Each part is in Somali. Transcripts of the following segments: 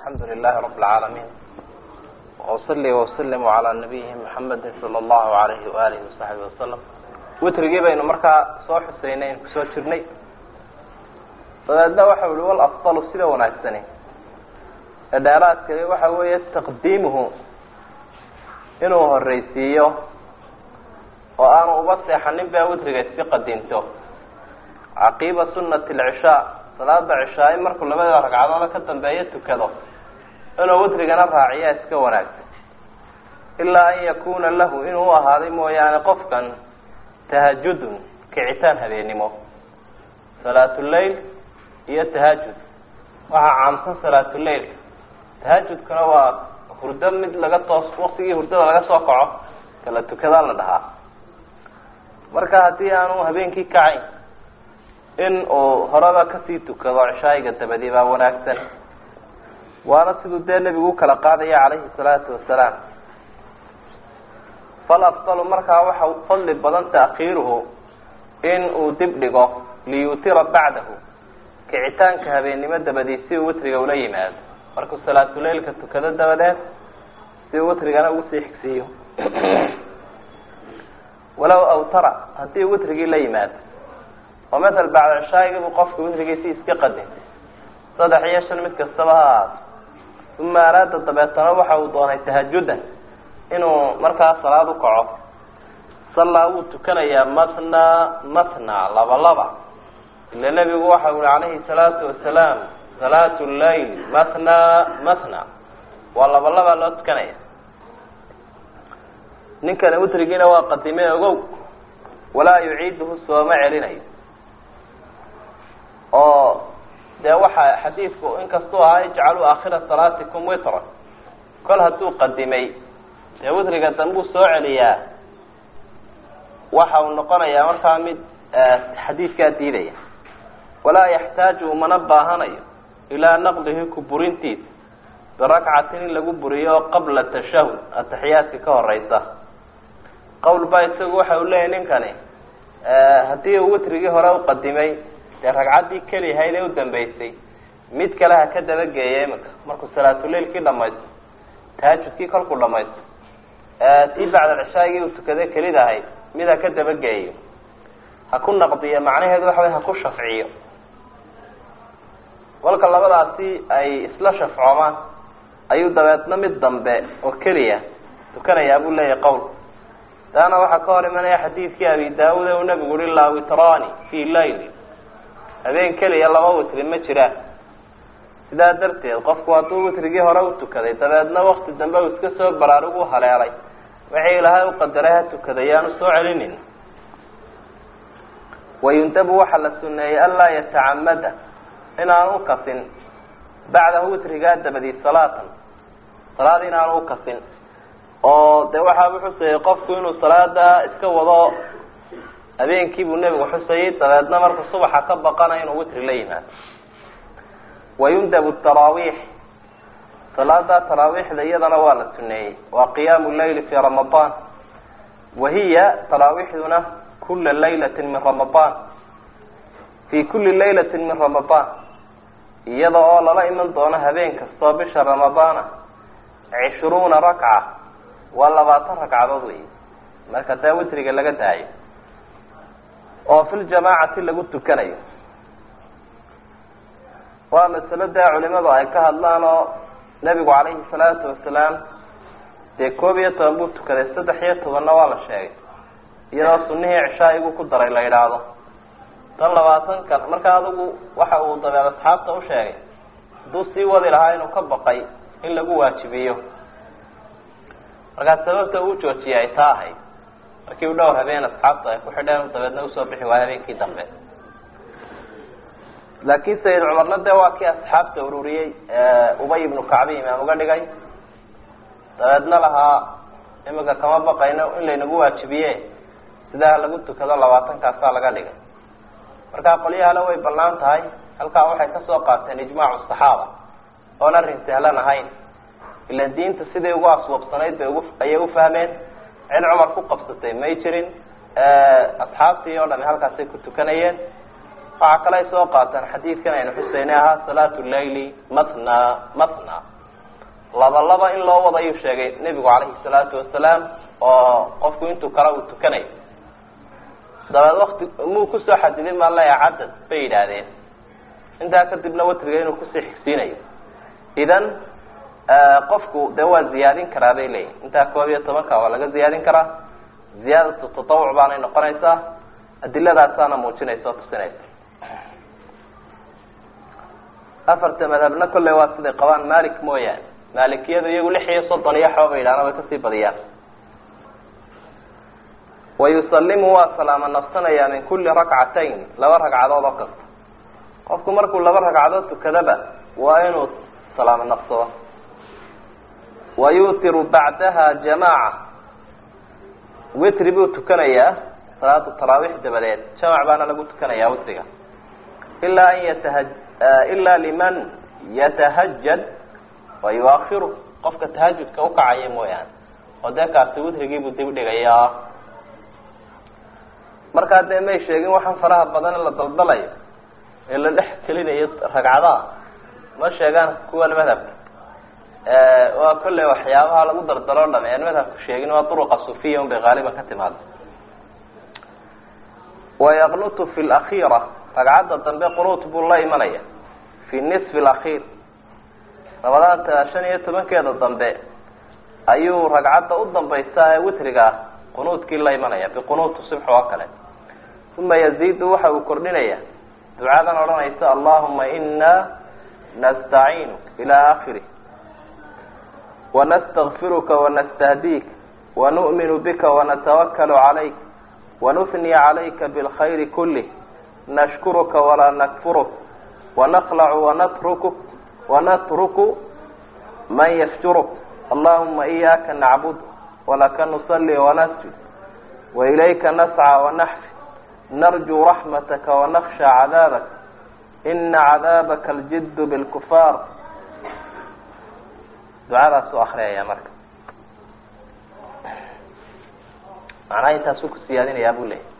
alxamdu lilahi rab اlcaalamiin wausali waslim calaa nabiyihi muxamedi sala allahu alayhi waalihi wasaxbi wasalam witrigii baynu markaa soo xuseynay n kusoo jirnay dabeedna waxau ihi wal afdalu sida wanaagsani ee dheeraadkani waxa weeye taqdiimuhu inuu horeysiiyo oo aanu uba seexanin baa witriga iska qadinto caqiiba sunati alcishaa salaada cishaa in markuu labada ragcadood ka dambeeyo tukado inuu witrigana raaciyaa iska wanaagsan ilaa an yakuna lahu inuu u ahaaday mooyaane qofkan tahajudun kicitaan habeenimo salaatuleyl iyo tahajud waxaa caamsan salaatuleylka tahajudkuna waa hurdo mid laga toos waktigii hurdada laga soo kaco kala tukadaa la dhahaa marka haddii aanu habeenkii kacayn in uu horeba kasii tukado cishaayiga dabadi baa wanaagsan waana siduu dee nebigu ukala qaadaya calayhi salaatu wasalaam fal afdalu markaa waxa fadli badan taakhiiruhu in uu dib dhigo liyutira bacdahu kicitaanka habeennimo dabadii si uu witriga ula yimaado markuu salaatuleylka tukado dabadeed si uu witrigana ugu sii xigsiiyo walow awtara haddii uu witrigii la yimaado oo matal bacda cishaayiga buu qofka witrigiisi iska qadintay saddex iyo shan mid kastaba ha ahaato uma araada dabeetana waxa uu doonay tahajudan inuu markaa salaad u kaco sallaa wuu tukanayaa matna matna laba laba ila nebigu waxa ui calayhi salaatu wasalaam salaatu llayl matna matna waa laba labaa loo tukanaya ninkani witrigiina waa qadime ogow walaa yuciiduhu sooma celinayo oo dee waxa xadiidku inkastuu ahaa ijcaluu aakhira salaatikum witran kol hadduu qadimay dee witriga dambuu soo celiyaa waxa uu noqonayaa markaa mid xadiidkaa diidaya walaa yaxtaaju umana baahanayo ilaa naqdihi ku burintiisa birakcatin in lagu buriyo qabla tashahud ataxiyaadka ka horeysa qowl baa isagu waxa uu leeyahy ninkani haddii uu witrigii hore u qadimay dee ragcaddii keliyahayd ee u dambeysay mid kale ha ka dabageeya imika markuu salaatuleilkii dhamaysto tahajudkii kolkuu dhamaysto tii bacdal cishaagii uu tukaday kelida ahayd mid ha ka dabageeyo ha ku naqdiyo macnaheedu waxa way ha ku shafciyo kolka labadaasi ay isla shafcoomaan ayuu dabeedna mid dambe oo keliya tukanayaa buu leeyahay qowl taana waxaa ka hor imanaya xadiidkii abi daawud ee uu nabigu uhi laa witrani fi layli habeen keliya laba witri ma jiraan sidaa darteed qofku hadduu witrigii hore u tukaday dabeedna wakti dambe uu iska soo baraarugu haleelay wixii ilaahay u qadaray ha tukaday yaanu soo celinin wayundabu waxaa la suneeyey anlaa yatacamada inaanu ukasin bacdahu witrigaa dabadii salaatan salaad inaanu ukasin oo de waxaa u xusayay qofku inuu salaada iska wado habeenkii buu nebigu xusayay dabeedna markuu subaxa ka baqana inuu witri la yimaado wayundabu taraawiix salaada taraawiixda iyadana waa la suneeyey waa qiyaamu leyli fi ramadaan wahiya taraawiixduna kula laylati min ramadaan fi kuli laylati min ramadaan iyada oo lala iman doono habeen kastoo bisha ramadaana cishruuna rakca waa labaatan ragcadood wey marka taa witriga laga daayo oo fi ljamaacati lagu tukanayo waa masalo dee culimadu ay ka hadlaan oo nebigu calayhi salaatu wasalaam dee koob iyo toban buu tukaday saddex iyo tobanna waa la sheegay iyadoo sunihii cishaayigu ku daray la yidhaahdo tan labaatankan marka adigu waxa uu dabeed asxaabta u sheegay hadduu sii wadi lahaa inuu ka baqay in lagu waajibiyo markaa sababta uu joojiyay ay taa ahayd markii u dhowr habeen asxaabta ay ku xidheen dabeedna usoo bixi waaya habeenkii dambe laakiin sayid cumarna dee waa kii asxaabta ururiyey ubay ibnu kacbi imaam uga dhigay dabeedna lahaa imika kama baqayno in laynagu waajibiye sidaa lagu tukado labaatankaasaa laga dhigay markaa qolyahale way ballaan tahay halkaa waxay kasoo qaateen ijmaacu saxaaba oon arrin sahlan ahayn ilan diinta siday ugu aswabsanayd bay ugu ayay ufahmeen cid cumar ku qabsatay may jirin asxaabtii oo dhami halkaasay ku tukanayeen waxaa kale ay soo qaateen xadiidkan aynu xuseynay ahaa salaatu leyli matna matna laba laba in loo wadayuu sheegay nebigu calayhi salaatu wasalaam oo qofku intuu kale uu tukanayo dabeed wakti muu kusoo xadidin maa leeya cadad bay yidhaahdeen intaa kadibna watriga inuu kusii xigsiinayo idan qofku dee waa ziyaadin karaa bay leeyihin intaa koob iyo tobanka waa laga ziyaadin karaa ziyaadatu tatawuc baanay noqonaysaa adiladaasaana muujinaysa oo tusinaysa afarta madhabna kolley waa siday qabaan malik mooyaane maalikiyadu iyagu lix iyo soddon iyo xooba yidhahna way kasii badiyaan wayusalimu waa salaamo nafsanayaa min kulli rakcatayn laba ragcadood oo kasta qofku markuu laba ragcadood tukadaba waa inuu salaamo nafsado wa yuutiru bacdaha jamaaca witri buu tukanayaa salaatu taraawiix dabadeed jamac baana lagu tukanayaa witriga ilaa an yataha ilaa liman yatahajad wa yuakhiru qofka tahajudka ukacaya mooyaane oo dee kaasi witrigiibuu dib dhigayaa markaa dee may sheegin waxaan faraha badan la daldalayo ee la dhex gelinayo ragcadaha ma sheegaan kuwan madhabka waa kolley waxyaabaha lagu dardalo o dham ean madhabku sheegin waa duruqa sufiya un bay haaliban ka timaada wayaqnutu fi lakhiira ragcadda dambe qunuut buu la imanaya fi nisfi alakhiir labadaanta shan iyo tobankeeda dambe ayuu ragcadda u dambaysa ee witriga ah qunuudkii la imanaya biqunuuti subx oo kale uma yaziidu waxa uu kordhinaya ducadan odhanaysa allahuma ina nastaciinuk ila akhirih wanastakfiruka wanastahdiik wanu'minu bika wanatawakalu calayk wanusni calayka bilkhayri kulih nashkuruka walaa nakfuruk wanaqlacu wanatruku wanatruku man yafjuruk allahuma iyaaka nacbud walaka nusali wanasjud wailayka nascى wanaxfi narjuu raxmataka wanaksha cadaabak ina cadaabaka aljid bilkufaar ducadaasuu akriyaya marka macnaha intaasuu ku siyaadinayaa buu leeyay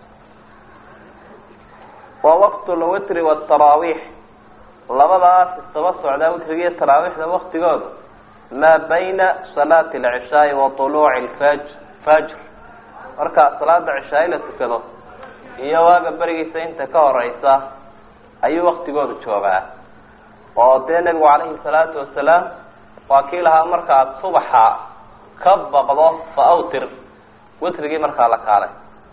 wa waqt lwitri wاtaraawiix labadaas isaba socdaa witriga iyo taraawiixda waktigooda maa bayna salaati alcishaai wa طuluuci lfaj fajr marka salaada cishaai la tukado iyo waaga berigiisa inta ka horeysa ayuu waktigoodu joogaa oo dee nebigu calayhi salaatu wasalaam waa kii lahaa markaad subaxa ka baqdo fa awtir witrigii markaa la kaalay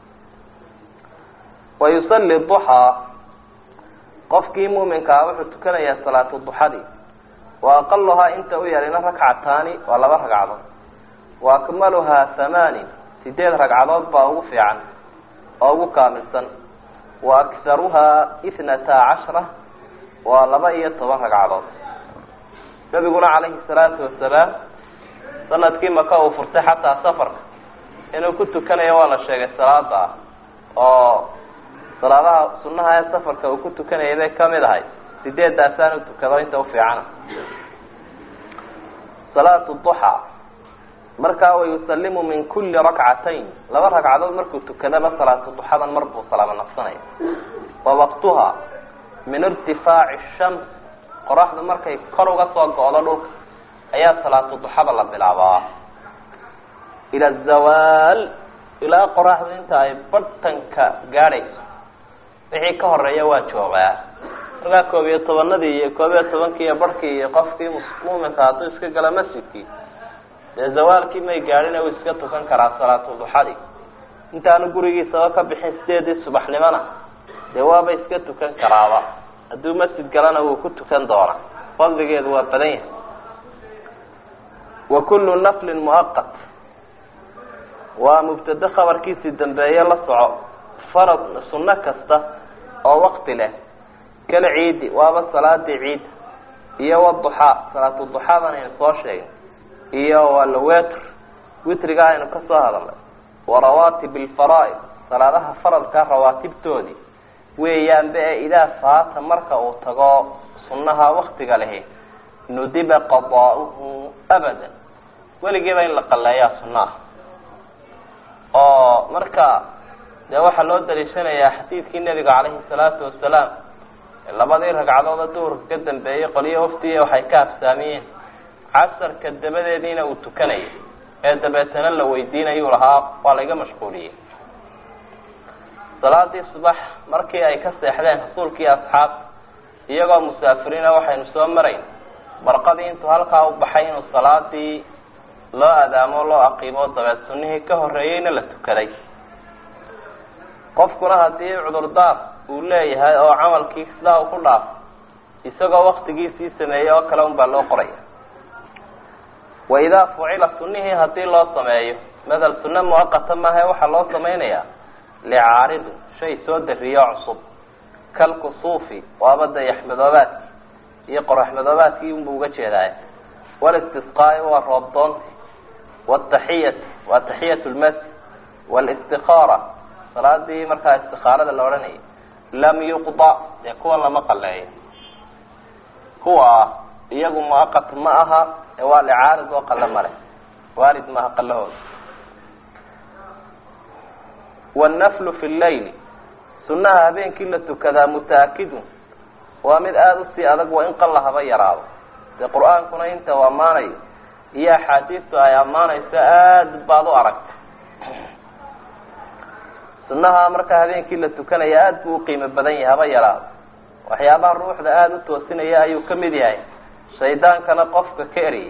wa yusali duxaa qofkii muuminkaa wuxuu tukanayaa salaatu duxadii wa aqaluhaa inta u yarina rakcataani waa laba ragcadood wa akmaluhaa hamaanin sideed ragcadood baa ugu fiican oo ugu kaamilsan wa akharuhaa ithnata cashra waa laba iyo toban ragcadood nabiguna calayhi salaatu wasalaam sanadkii maka uu furtay xataa safarka inuu ku tukanayo waa la sheegay salaada ah oo salaadaha sunaha ee safarka uu ku tukanayay bay kamid ahay sideeddaasaan u tukado inta ufiicana salaatu duxa markaa wayusalimu min kuli rakcatayn laba ragcadood markuu tukadaba salaatu duxadan mar buu salaamo nafsanaya wa waqtuha min irtifaaci shams qoraxdu markay kor uga soo go-do dhulka ayaa salaatu duxada la bilaabaa ila zawaal ilaa qoraxdu inta ay bartanka gaadhayso wixii ka horeeya waa joogaa markaa koob iyo tobanadii iyo koob iyo tobankii iyo barhkii iyo qofkii muminka hadduu iska gala masjidkii dee zawaalkii may gaadhin uu iska tukan karaa salaatu duxadii intaanu gurigiisaba ka bixin sideedii subaxnimona dee waaba iska tukan karaaba hadduu masjid galana wuu ku tukan doonaa fadligeedu waa badan yahay wa kullu naflin muaqat waa mubtade khabarkiisii dambeeye la soco farad sunno kasta oo wakti leh kala ciidi waaba salaadii ciid iyo waduxaa salaatu duxaadan aynu soo sheegay iyo walwetr witriga aynu ka soo hadalnay wa rawaatib alfaraa'id salaadaha faradka rawaatibtoodii weeyaanba ee idaa faata marka uu tago sunnaha waktiga lehi nudiba qadaa'uhu abadan weligiiba in la qaleeyaa sunnaha oo marka dee waxaa loo daliishanayaa xadiidkii nebiga calayhi salaatu wasalaam labadii ragcadooda duhurka ka dambeeyey qolyo waftiya waxay ka afsaamiyeen casarka dabadeediina uu tukanayo ee dabeetana la weydiinayuu lahaa waa layga mashquuliyey salaadii subax markii ay ka seexdeen rasuulkii asxaab iyagoo musaafiriina waxaynu soo marayn barqadii intuu halkaa u baxay inuu salaadii loo adaamo loo aqiimo dabeed sunnihii ka horreeyeyna la tukaday qofkuna haddii cudurdaar uu leeyahay oo camalkii sidaa uu ku dhaafo isagoo waktigiisii sameeyey oo kale unbaa loo qoraya wa idaa fucila sunnihii haddii loo sameeyo madal sunne muaqata maahae waxaa loo samaynayaa licaaridin shay soo dariyo cusub kalkusuufi waaba dayaxmadoobaadki iyo qoraxmadoobaadkii unbuu uga jeedaay walistisqaai waa roobdoonti wataxiyati waa taxiyat lmasjid walistikhaara salaadii markaa istikaarada la odhanayay lam yuqda dee kuwan lama qaleeyo kuwa iyagu muaqat ma aha ee waa licaarid oo qale male waarid maaha qalahooda wannaflu fi llayli sunnaha habeenkii la tukadaa muta-akidun waa mid aada usii adag waa in qalla haba yaraado dee qur-aankuna inta u ammaanayo iyo axaadiistu ay ammaanayso aada baad u aragta sunnaha markaa habeenkii la tukanaya aada buu uqiimo badan yahay haba yaraado waxyaabaha ruuxda aada u toosinaya ayuu ka mid yahay shaydaankana qofka ka eriyay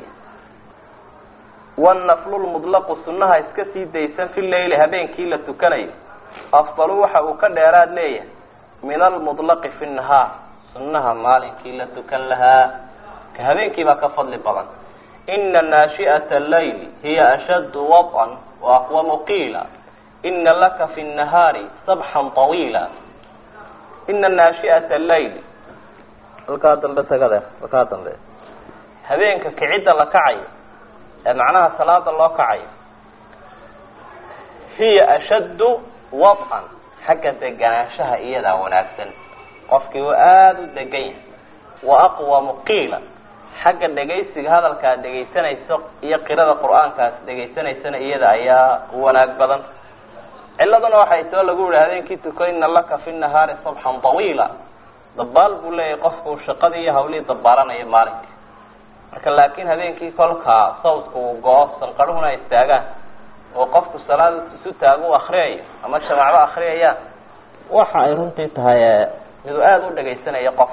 wanaflulmudlaqu sunnaha iska sii daysan fi leyli habeenkii la tukanayo afdalu waxa uu ka dheeraad leeyahay min almudlaqi fi nahaar sunnaha maalinkii la tukan lahaa ka habeenkii baa ka fadli badan ina naashi'ata allayli hiya ashaddu waطan wa aqwamu qiila ina laka fi nahaari sabxan طawiila ina naashi'ata allayli halkaa dambe tagade halkaa dambe habeenka kicidda la kacayo ee macnaha salaada loo kacayo hiya ashaddu waطan xagga deganaanshaha iyadaa wanaagsan qofkii uu aada u degan yahay wa aqwamu qiila xagga dhegaysiga hadalkaad dhegaysanayso iyo qirada qur-aankaas dhegaysanaysana iyada ayaa wanaag badan ciladuna waxay too lagu yihi habeenkii tuko ina laka fi nahaari sabxan طawiila dabaal buu leeyahay qofku shaqadii iyo hawlihii dabaalanayo maalinka marka laakiin habeenkii kolkaa sawdka uu go-o sanqarhuhuna ay istaagaan oo qofku salaada isu taago u akriyayo ama jamacba akriyayaan waxa ay runtii tahay miduu aada u dhagaysanayo qof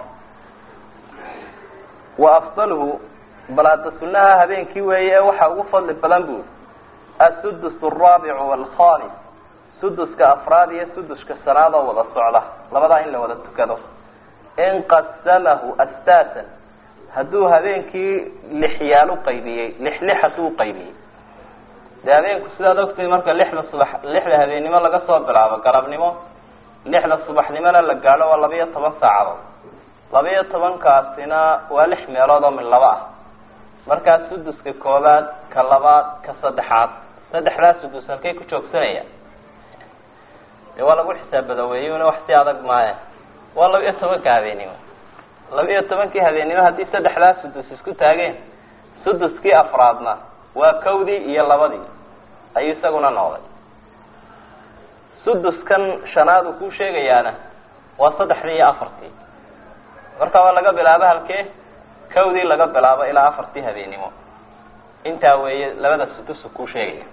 wa afdaluhu balaada sunaha habeenkii weeye waxa ugu fadli badan bui asudus araabicu waalkhamis suduska afraad iyo suduska shanaad oo wada socda labadaa in la wada tukado in qasamahu astaasan hadduu habeenkii lixyaal uqaybiyey lix lix hadduu uqaybiyey dee habeenku sidaad ogtay marka lixda subax lixda habeennimo laga soo bilaabo galabnimo lixda subaxnimona la gaadho waa laba iyo toban saacadood laba iyo tobankaasina waa lix meelood oo min laba ah markaa suduska koobaad ka labaad ka saddexaad saddexdaa sudus halkay ku joogsanayaan dee waa lagu xisaabadaweeyuna wax si adag maaye waa laba iyo tobanka habeennimo laba iyo tobankii habeennimo haddii saddexdaa sudus isku taageen suduskii afraadna waa kawdii iyo labadii ayuu isaguna noqday suduskan shanaad uu ku sheegayaana waa saddexdii iyo afartii marka waa laga bilaabo halkee kawdii laga bilaabo ilaa afartii habeennimo intaa weeye labada sudus ku sheegaya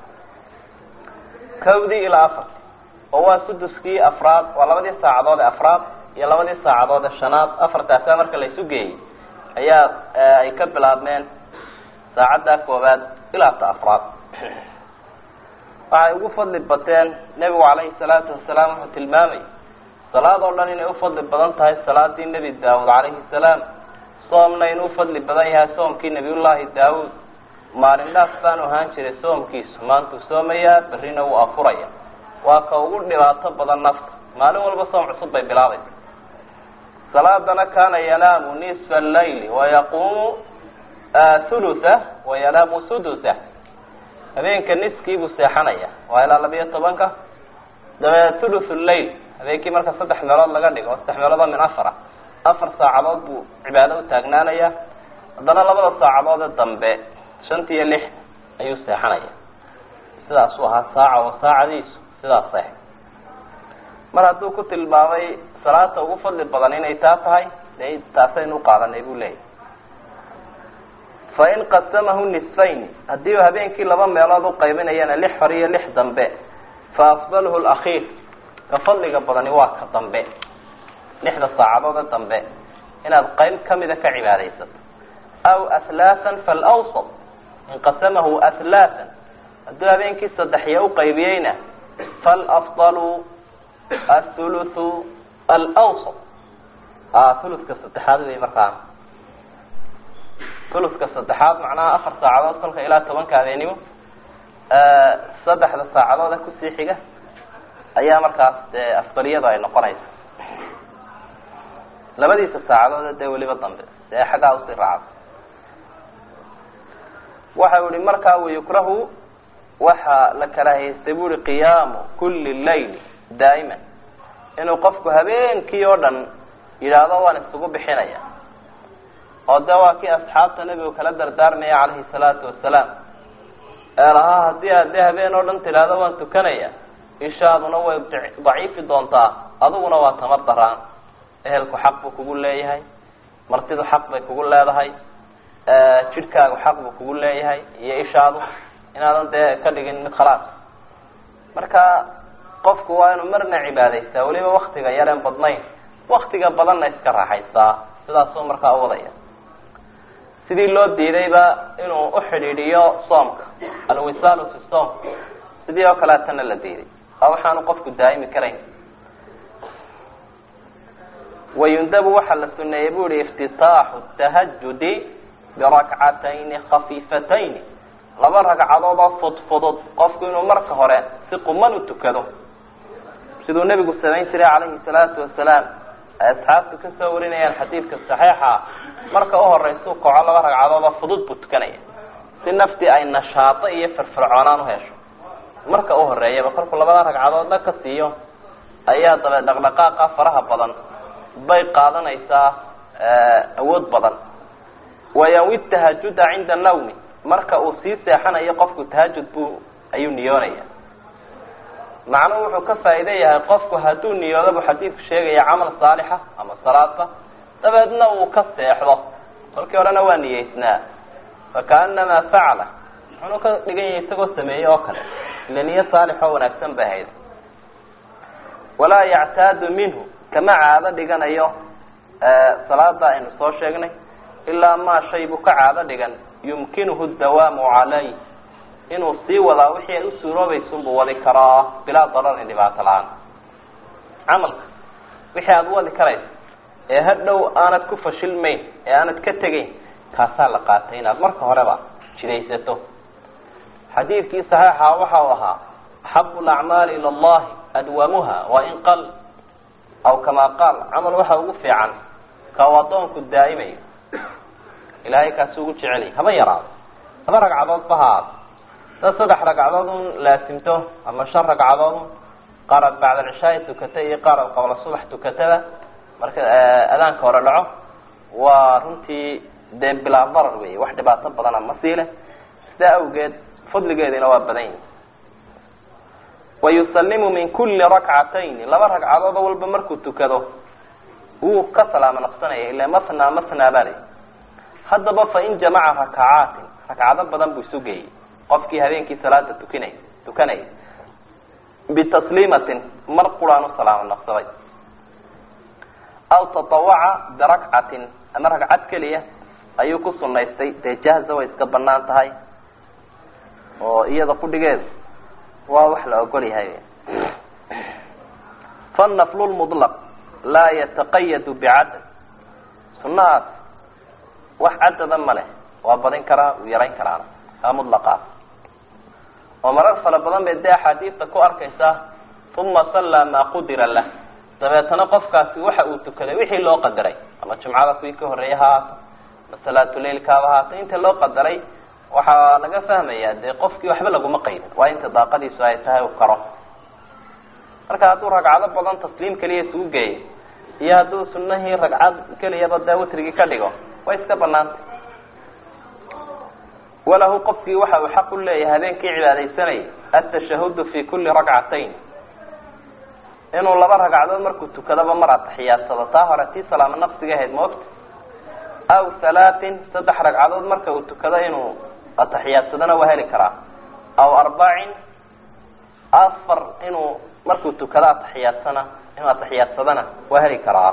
kawdii ilaa afartii oo waa suduskii afraad waa labadii saacadood ee afraad iyo labadii saacadood ee shanaad afartaasa marka la isu geeyey ayaa ay ka bilaabmeen saacadda koobaad ilaa ta afraad waxay ugu fadli bateen nebigu calayhi salaatu wasalaam wuxuu tilmaamay salaad oo dhan inay ufadli badan tahay salaadii nebi daawud calayhi salaam soomna inuu ufadli badan yahay soomkii nebiyullaahi daawud maalin dhaaf baanu ahaan jiray soomkiisu maantuu soomayaa berrina wuu afuraya waa ka ugu dhibaato badan nafta maalin walba soom cusub bay bilaabaysa salaadana kaana yanaamu nisfa allayli wayaquumu thulutha wayanaamu sudutha habeenka niskii buu seexanaya waa ilaa labiyo tobanka dabe thuluthu llail habeenkii marka saddex meelood laga dhigo saddex meelood oo min afar ah afar saacadood buu cibaado u taagnaanaya haddana labada saacadood ee dambe shanta iyo lix ayuu seexanaya sidaasuu ahaa saaca oo saacadiisu sidaas seex mar hadduu ku tilmaamay salaata ugu fadli badan inay taa tahay dee taasaynu uqaadanay buu leeyahy fain qasamahu nisfayn haddii uu habeenkii laba meelood uqaybinayana lix hore iyo lix dambe fa afdaluhu lakhiir ka fadliga badani waa ka dambe lixda saacadood ee dambe inaad qayb kamida ka cibaadaysato aw ahlaaan falawsat in qasamahu ahlaaan hadduu habeenkii saddexiya uqaybiyeyna falafdalu athuluthu alawsat thuluska saddexaad wey markaa thuluska saddexaad macnaha afar saacadood kolka ilaa tobanka habeenimo saddexda saacadood ee kusii xiga ayaa markaas dee afdaliyadu ay noqonaysa labadiisa saacadood dee weliba dambe dee xaggaa usii raacda waxa u ihi markaa wayukrahu waxa la karaahaystay bu uhi qiyaamu kuli layl daa'iman inuu qofku habeenkii oo dhan yidhaahdo waan isugu bixinaya oo de waa kii asxaabta nebigu kala dardaarmaya calayhi salaatu wasalaam ee lahaa haddii aad de habeen oo dhan tidhaahdo waan tukanaya ishaaduna way daciifi doontaa adiguna waa tamar daraan ehelku xaq buu kugu leeyahay martidu xaq bay kugu leedahay jidhkaagu xaq buu kugu leeyahay iyo ishaadu inaadan dee ka dhigin mid khalaas marka qofku waa inuu marna cibaadaystaa weliba waktiga yareen badnayn waktiga badanna iska raaxaysaa sidaasuu markaa uwadaya sidii loo diidayba inuu uxidhiidhiyo soomka alwisaalu fi soom sidii oo kaleetana la diiday a waxaanu qofku daa'imi karayn wayundabu waxaa la suneeyey bu ihi iftitaaxu tahajudi birakcatayni khafiifatayni laba ragcadood oo fudfudud qofku inuu marka hore si quman u tukado siduu nebigu samayn jiray calayhi salaatu wasalaam ay asxaabtu kasoo warinayaan xadiidka saxiixa marka uhoreysu kaco laba ragcadood oo fudud buu tukanaya si naftii ay nashaato iyo firfircoonaan uhesho marka uhoreeyaba kolkuu labada ragcadoodna ka siiyo ayaa dabe dhaqdhaqaaqa faraha badan bay qaadanaysaa awood badan wayawi tahajuda cinda nawmi marka uu sii seexanayo qofku tahajud buu ayuu niyoonaya macnuhu wuxuu ka faa'iide yahay qofku hadduu niyoodo buu xadiidku sheegaya camal saalixa ama salaadba dabeedna uu ka seexdo kolkii horena waa niyeysnaa fakaanamaa facala wuxuunu ka dhigan yahay isagoo sameeyey oo kale ila niyo saalix oo wanaagsan bay ahayd walaa yactaadu minhu kama caado dhiganayo salaada aynu soo sheegnay ilaa maa shay buu ka caado dhigan yumkinuhu dawaamu calayh inuu sii wadaa wixii ay u suuroobaysunbuu wadi karaa bilaa dararin dhibaato la-aan camalka wixii aada wadi karaysa ee hadhow aanad ku fashilmayn ee aanad ka tegayn kaasaa la qaatay inaad marka horeba jidaysato xadiidkii saxiixa waxa uu ahaa axabu lacmaali ila allahi adwamuha wain qal aw kamaa qaal camal waxa ugu fiican ka u adoonku daa'imayo ilahay kaasi ugu jecelay haba yaraado laba ragcadood ba ha aado dad saddex ragcadood un laasimto ama shan ragcadood un qaar aad bacda alcishaai tukata iyo qaar aad qabla subax tukatada marka adaanka hore dhaco waa runtii dee bilaa darar wey wax dhibaato badana ma siile sidaa awgeed fadligeedina waa badan yihi wayusalimu min kuli rakcatayni laba ragcadood walba markuu tukado wuu ka salaamo naqsanaya ila masna masna baa lay haddaba fain jamaca rakacaatin ragcado badan buu isu geeyey qofkii habeenkii salaada tukinay tukanayay bitasliimatin mar quraan u salaamo naqsaday aw tatawaca birakcatin ama ragcad keliya ayuu ku sunaystay dee jahza way iska banaan tahay oo iyada kudhigeedu waa wax la ogol yahay fanaflu lmudlaq laa yataqayadu bicadad sunahaas wax cadada ma leh waa badin karaa uu yarayn karaana kaa mudlaqaas oo marar fara badan bay dee axaadiista ku arkaysaa uma sallaa maa qudira lah dabeetana qofkaasi waxa uu tukaday wixii loo qadaray ama jumcada kuwii ka horreeyay ha haato ma salaatuleilkaaba haato inta loo qadaray waxaa laga fahmayaa dee qofkii waxba laguma qaydin waa inta daaqadiisu ay tahay u karo marka hadduu ragcado badan tasliim keliya isugu geeyo iyo hadduu sunahii ragcad keliyaba dee witrigii ka dhigo way iska banaantay walahu qofkii waxa uu xaq u leeyahay habeenkii cibaadaysanayay atashahudu fi kuli rakcatayn inuu laba ragcadood markuu tukadaba mar atixiyaadsado taa hore tii salaamo naqsiga ahayd maogta aw halaatin saddex ragcadood marka uu tukado inuu ataxiyaadsadana waa heli karaa aw arbacin afar inuu markuu tukado atixiyaadsana inuu ataxiyaadsadana waa heli karaa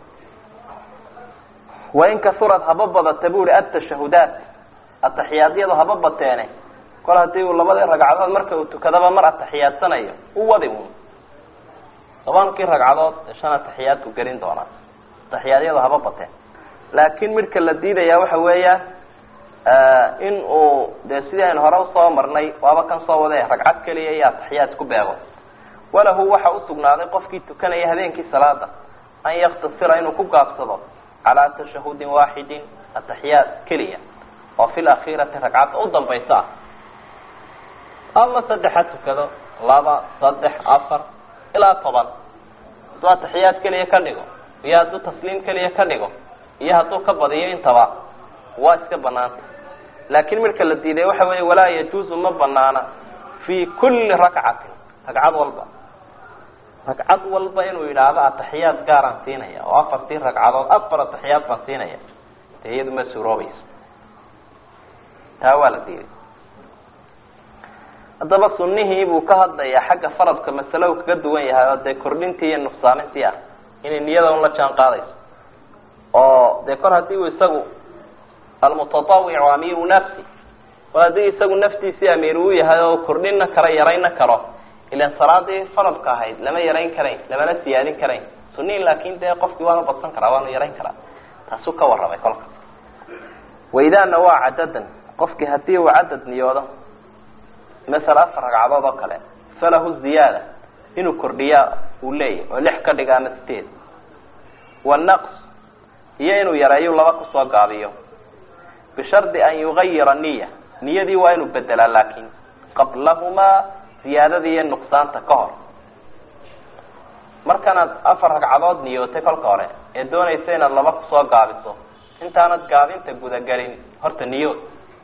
wain kasurad haba badata bu uhi atashahudaat atixiyaadyadu haba bateene kol hadii uu labadii ragcadood marka uu tukadaba mar atixiyaadsanayo u wadi un tobankii ragcadood ee shan atixiyaadku gelin doonaa atixiyaadyadu haba bateen laakin midhka la diidaya waxa weeya in uu dee sidii aynu hore usoo marnay waaba kan soo wade ragcad keliya iyo atixiyaad ku beego walahu waxa usugnaaday qofkii tukanaya habeenkii salaada an yaktasira inuu ku gaabsado calaa tashahudin waaxidin atixiyaad keliya oo fi lakhirati ragcadda u dambaysa ah ama saddex ha tukado laba saddex afar ilaa toban hadduu atixiyaad keliya ka dhigo iyo hadduu tasliim keliya ka dhigo iyo hadduu ka badiyo intaba waa iska banaanta laakin midka la diiday waxa weeye walaa yajuuzu ma banaana fi kuli rakcatin ragcad walba ragcad walba inuu yidhaahdo atixiyaad gaaraan siinaya oo afartii ragcadood afar atixiyaad baan siinaya dee iyadu ma suuroobayso taa waa la diiday haddaba sunihii buu ka hadlayaa xagga faradka masale uu kaga duwan yahay oo dee kordhintii iyo nuqsaamintii ah inay niyada un la jaan qaadayso oo dee kor haddii uu isagu almutatawicu amiiru nafsi kor haddii isagu naftiisii amiir uu yahay oo kordhinna karo yarayna karo ilan salaadii faradka ahayd lama yarayn karayn lamana siyaadin karayn sunihii laakin dee qofkii waanu badsan karaa waanu yarayn karaa taasuu ka warramay kolka waidaa nawaa cadadan qofkii hadii uu cadad niyoodo masala afar ragcadood oo kale falahu ziyaada inuu kordhiyaa uu leeyahy oo lix ka dhiga ama sideed wanaqs iyo inuu yareeyo laba kusoo gaabiyo bishardi an yugayira niya niyadii waa inuu bedelaa laakin qablahumaa ziyaadadii iyo nuqsaanta ka hor markanaad afar ragcadood niyootay kolka hore ee doonaysa inaad laba kusoo gaabiso intaanad gaabinta gudagelin horta niyood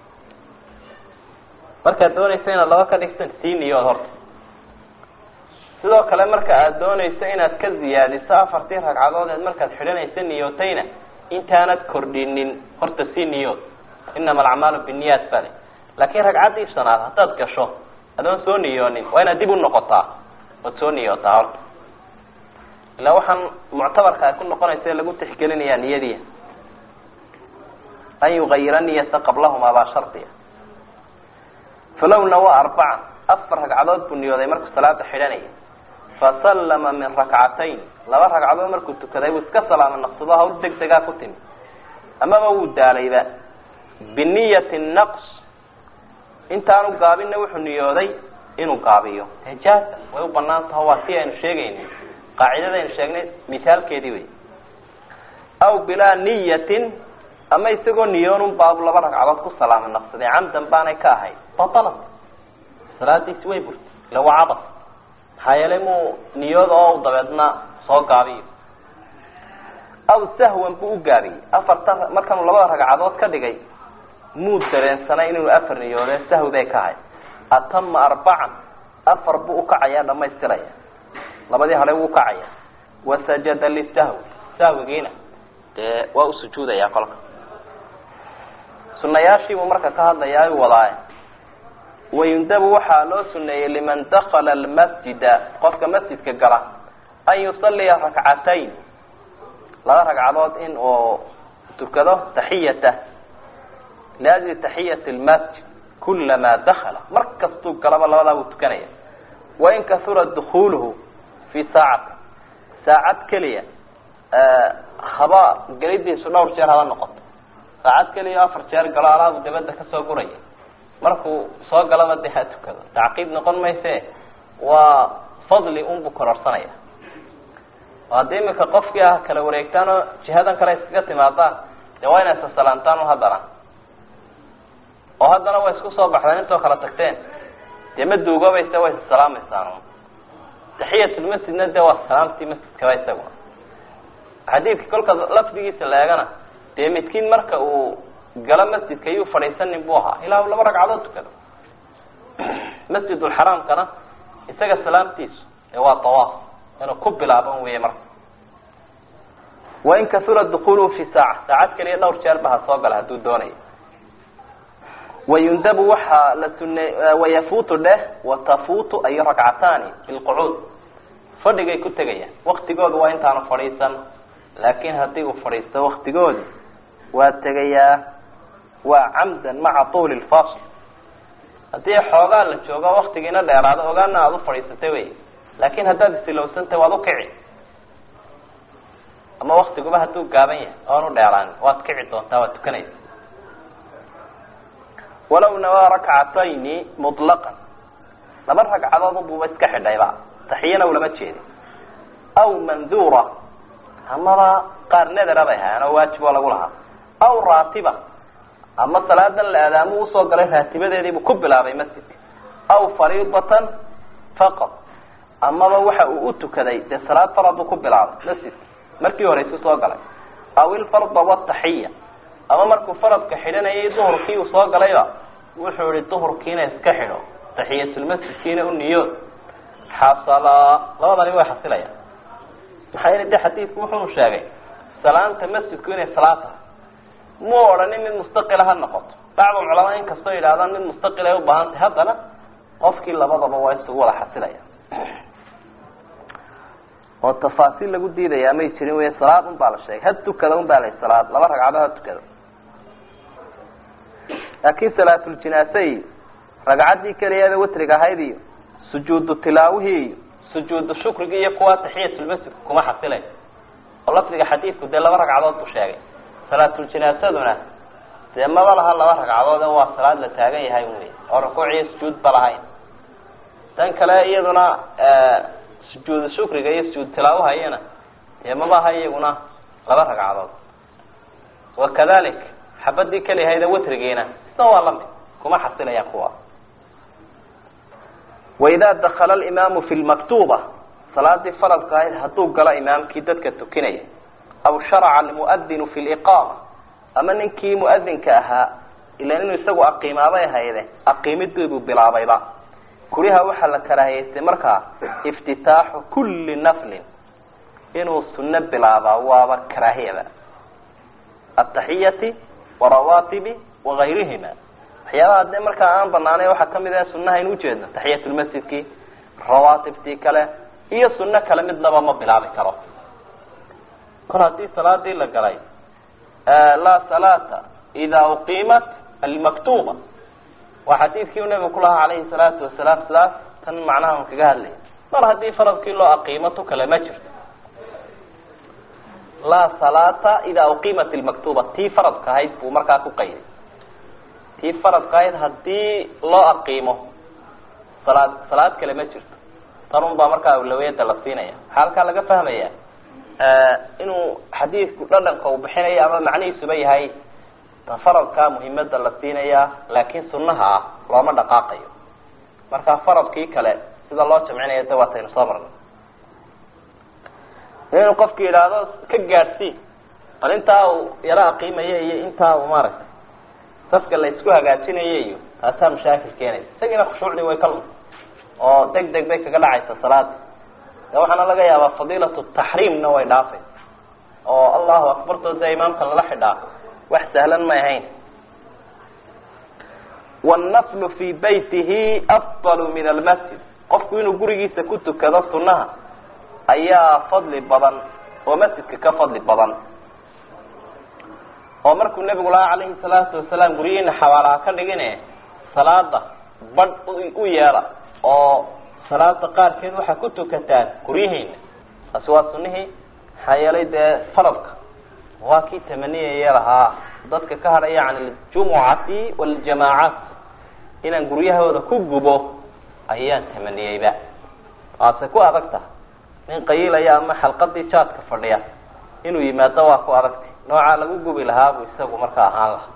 markaad doonaysa inaad laba ka dhigtan sii niyood horta sidoo kale marka aad doonayso inaad ka ziyaadiso afartii ragcadood eed markaad xidhanaysa niyootayna intaanad kordhinin horta sii niyood inama alacmaalu binniyaat bale laakin ragcaddii shanaad haddaad gasho adoon soo niyoonin waa inaad dib u noqotaa ood soo niyootaa horta ilaa waxaan muctabarka ay ku noqonaysa lagu tixgelinayaa niyadiia an yugayira niyata qablahumaa baa shardiya falow nawa arbacan afar ragcadood buu niyooday markuu salaada xidhanaya fasallama min rakcatayn laba ragcadood markuu tukaday buu iska salaama naqsado hawl deg degaa ku timi amaba wuu daalayba biniyati naqs intaanu gaabinna wuxuu niyooday inuu gaabiyo jaaza way u banaan taha waa si aynu sheegayni qaacidadaynu sheegnay misaalkeedii wey aw bilaa niyatin ama isagoo niyoonun baabu laba ragcadood ku salaama naqsaday camdan baanay ka ahayd batalat salaadiisi way burtay ila waa cabas maxaa yeelay muu niyooda oo dabeedna soo gaabiyo aw sahwan buu u gaabiyey afartan markanuu labada ragcadood ka dhigay muu dareensanay inuu afar niyoode sahwi bay ka ahayd atama arbacan afar buu ukacayaa dhamaystiraya labadii hore wuu ukacaya wasajada lisahwi sahwigiina dee waa usujuudaya kolka sunayaashiibuu marka ka hadlayaa u wadaaye wayundabu waxaa loo suneeyey liman dakala almasjida qofka masjidka gala an yusaliya rakcatayn laba ragcadood in uu tukado taxiyata liajli taxiyati lmasjid kulamaa dakala mar kastuu galaba labadaa buu tukanaya wain kasura dukuluhu fi saacati saacad keliya haba gelidiisu dhowr jeer haba noqoto saacad keliya afar jeer galo alaabu dabadda kasoo guraya markuu soo galaba dee ha tukado tacqiib noqon mayse waa fadli unbuu kororsanaya haddii imika qofkii ah kala wareegtaan oo jihadan kale iskaga timaadaan dee waa inay sasalaantaan un haddana oo haddana way isku soo baxdeen intoo kala tagteen dee ma duugoobayse way isalaamaysaan taxiyatulmasjidna dee waa salaamtii masjidkaba isaguna xadiidka kolka lafdigiisa la eegana dee midkiin marka uu galo masjidka iyuu fadhiisanin buu ahaa ilaa laba ragcadood tukado masjidulxaraamkana isaga salaamtiisu ee waa tawaaf inuu ku bilaaban weeye marka wain kasura dukuluhu fi saaca saacad keliya dhowr jeer ba ha soo gala hadduu doonayo wayundabu waxaa la sune wayafuutu dheh watafuutu ay rakcataani bilqucuud fadhigay ku tegayaan waktigooda waa intaanu fadhiisan laakin haddii uu fadhiisto waktigoodi waa tegayaa waa camdan maca tuuli lfasl haddii xoogaa la joogo waktigiina dheeraado ogaana aada u fadhiisatay wey laakin haddaad isilowsantay waad ukici ama waktiguba hadduu gaaban yahay oan u dheeraan waad kici doontaa waad tukanaysa walaw nawaa rakcatayni muطlaqan laba ragcadood buuba iska xidhayba taxiyana ulama jeedin aw mandura amaba qaar nedera bay ahaayeen oo waajib oo lagu lahaa aw raatiba ama salaadan la aadaamo usoo galay raatibadeediibuu ku bilaabay masjidka aw fariidatan faqad amaba waxa uu u tukaday dee salaad farad buu ku bilaabay masjidka markii horeysu soo galay aw ilfarda wataxiya ama markuu faradka xidhanayay duhurkii uu soo galayba wuxuu ihi duhurkiina iska xidho taxiyatulmasjidkiina u niyood xasala labadani way xasilayaan maxaa yeele de xadiidku wuxunu sheegay salaanta masjidku inay salaad tahay muu odhanin mid mustaqila ha noqoto bacdu culamaa inkastoo yidhahdaan mid mustaqil ay ubaahan tahay haddana qofkii labadaba waa isugu wada xasilaya oo tafaasiil lagu diidayaa may jirin wey salaad un baa la sheegay had tukada un baa la salaad laba ragcadood ha tukada laakin salaatuljinaase iyo ragcaddii keliyaada watriga ahayd iyo sujuudu tilaawihii iyo sujuudu shukrigi iyo kuwa taxiyatulmasjidka kuma xasilay oo lafdiga xadiidku dee laba ragcadood buu sheegay salaatuljinaasaduna dee maba laha laba ragcadood waa salaad la taagan yahay wey oo rukuuciyo sujuud ba lahayn tan kale iyaduna sujuudu shukriga iyo sujuud tilaawahayana dee mabaha iyaguna laba ragcadood wakadalik xabadii keliyahayda watrigiina isna waa lamid kuma xasilayaan kuwa waida dakala alimaamu fi lmaktuba salaadii faradka ahayd hadduu galo imaamkii dadka tukinaya aw sharaca almuadinu fi liqaama ama ninkii muadinka ahaa ilan inuu isagu aqiimaabay ahayde aqiimidiibuu bilaabayba kuriha waxaa la karaahiyeystay markaa iftitaaxu kuli naflin inuu sunno bilaabaa waaba karaahiyaba ataxiyati warawaatibi wagayrihima waxyaabaha dee markaa aan banaanay waxaa kamid ah sunaha in ujeedno taxiyatulmasjidkii rawaatibtii kale iyo suno kale midnaba ma bilaabi karo mar haddii salaadii la galay laa salaata ida uqiimat almaktuba waa xadiidkii u nabigu ku lahaa calayhi salaatu wasalaam sidaas tan macnaha un kaga hadlaya mar haddii faradkii loo aqiimo tu kale ma jirto laa salaata ida uqiimat almaktuba tii faradka ahayd buu markaa ku qayday tii faradka ahayd haddii loo aqiimo salaad salaad kale ma jirto tan un baa markaa awlawiyada la siinaya waxaa halkaa laga fahmaya inuu xadiidku dhadhanka uu bixinayo ama macnihiisuba yahay faradkaa muhimada la siinaya laakin sunaha ah looma dhaqaaqayo marka faradkii kale sida loo jamcinayo de waataynu soo marnay inuu qofku yidhaahdo ka gaadhsii bal intaa uu yaro aqiimaya iyo intaa uu maaragtay safka la isku hagaajinaya iyo taasaa mashaakil keenaysa isagiina khushuucdii way ka lunta oo deg deg bay kaga dhacaysa salaada de waxaana laga yaabaa fadiilatu taxriimna way dhaafay oo allahu akbartoo dee imaamka lala xidhaa wax sahlan may ahayn wannaflu fi baytihi afdalu min almasjid qofku inuu gurigiisa ku tukado sunaha ayaa fadli badan oo masjidka ka fadli badan oo markuu nebigu lahaa calayhi salaatu wasalaam guryihiina xabaalaha ka dhigine salaada badh u yeela oo salaada qaarkeed waxaa ku tukataan guryihiina taasi waa sunihii maxaa yeelay dee faradka waa kii tamaniyaya lahaa dadka ka hadhaya can aljumucati waljamaacaat inaan guryahooda ku gubo ayaan tamaniyeyba waase ku adag taha nin qayiilaya ama xalqadii jaadka fadhiya inuu yimaado waa ku adagtay noocaa lagu gubi lahaabuu isagu markaa ahaan lahaa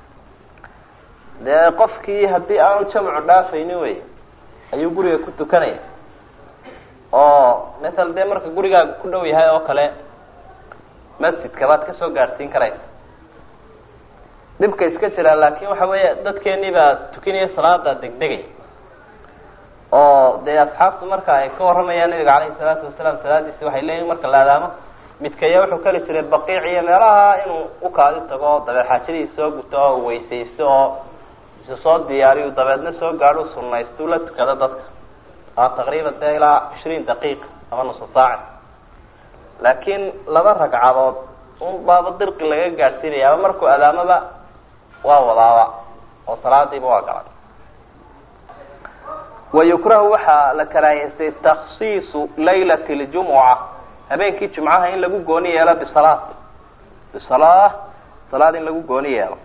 dee qofkii haddii aanu jamcu dhaafayni wey ayuu guriga ku tukanaya oo masala dee marka gurigaaga ku dhow yahay oo kale masjidka baad kasoo gaadhsiin karaysa dhibka iska jiraa laakin waxa weya dadkeenii baa tukinaya salaada degdegay oo dee asxaabtu marka ay ka waramayaan nabiga caleyhi salaatu wasalaam salaadiisi waxay leeyihin marka la adaamo midkaya wuxuu keli jiray baqiic iyo meelaha inuu ukaadi tago dabeed xaajadiisa soo guto oo weysaysto oo isu soo diyaariyu dabeedna soo gaadho sunaystu la tukado dadka a taqriiban dee ilaa cishriin daqiiqa ama nusa saaci laakiin laba ragcadood un baaba dirqi laga gaadhsiinaya ama markuu adaamaba waa wadaaba oo salaadiiba waa galay wayukrahu waxaa la karaahiystay taksiisu laylat ljumuca habeenkii jumcaha in lagu gooni yeelo bisalaat bisalaa salaad in lagu gooni yeelo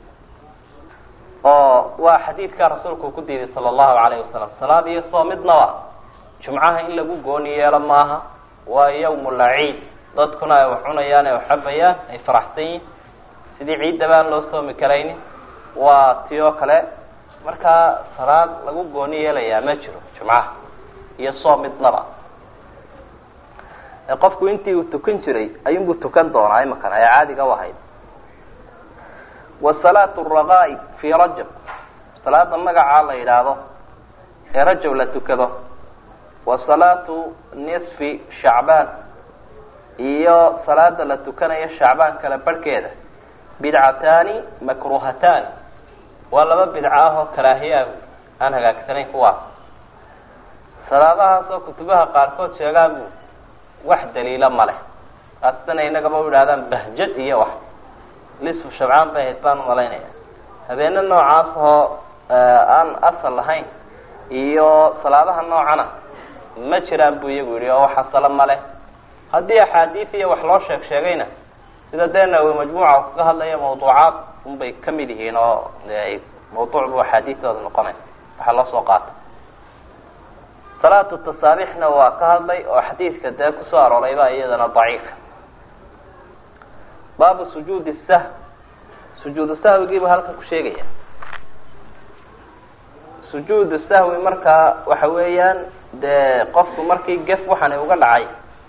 oo waa xadiidkaa rasuulku ku diiday sala allahu alayhi wasalam salaad iyo soo midnaba jumcaha in lagu gooni yeelo maaha waa yawmu laciid dadkuna ay wax cunayaan ay wax cabayaan ay faraxsan yihin sidii ciidda baan loo soomi karaynin waa ti oo kale markaa salaad lagu gooni yeelayaa ma jiro jumcaha iyo soo midnaba qofku intii uu tukan jiray ayuunbuu tukan doonaa imakan ee caadiga u ahayd wa salaatu raqaa'i fii rajab salaada magacaa la yidhaahdo ee rajab la tukado wa salaatu nisfi shacbaan iyo salaada la tukanayo shacbaan kala barhkeeda bidcataani makruhataani waa laba bidco ah oo karaahiya aan hagaagsanayn kuwaas salaadahaas oo kutubaha qaarkood sheegaan wax daliila ma leh kaasitana inagaba u idhahdaan bahjad iyo wax lisfu shabcaan bay ahayd baan umalaynaya habeene noocaas oo aan asal lahayn iyo salaadaha noocana ma jiraan buu iyagu yihi oo wax asala ma leh haddii axaadiis iyo wax loo sheeg sheegayna sida dee nawi majmuuca kaga hadlaya mawduucaad unbay kamid yihiin oo de mawduuc bu axaadiistooda noqonay waxaa loo soo qaata salaatu tasaabixna waa ka hadlay oo xadiidka dee kusoo aroorayba iyadana daciifa baabu sujuudi sahw sujuudu sahwigiibu halkan ku sheegaya sujuudu sahwi markaa waxa weeyaan dee qofku markii gef waxani uga dhacay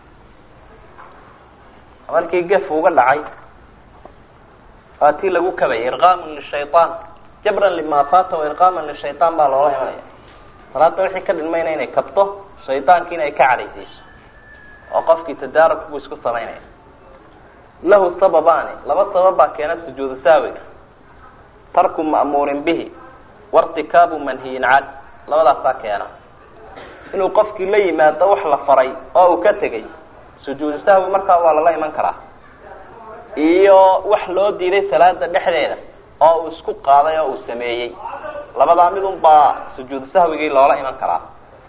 markii gef uga dhacay waa tii lagu kabay irqaamun lishayطaan jabran lima fata irqaaman lishayطaan baa loola imanaya salaada wixii ka dhilmayna inay kabto shaydaankiina ay ka cadhaysayso oo qofkii tadaaruk buu isku samaynaya lahu sababaani laba sabab baa keena sujuudu saawiga tarku ma'muurin bihi wairtikaabu manhiyin can labadaasaa keena inuu qofkii la yimaado wax la faray oo uu ka tegay sujuudu sahwi markaa waa lala iman karaa iyo wax loo diiday salaada dhexdeeda oo uu isku qaaday oo uu sameeyey labadaa midun baa sujuudu sahwigii loola iman karaa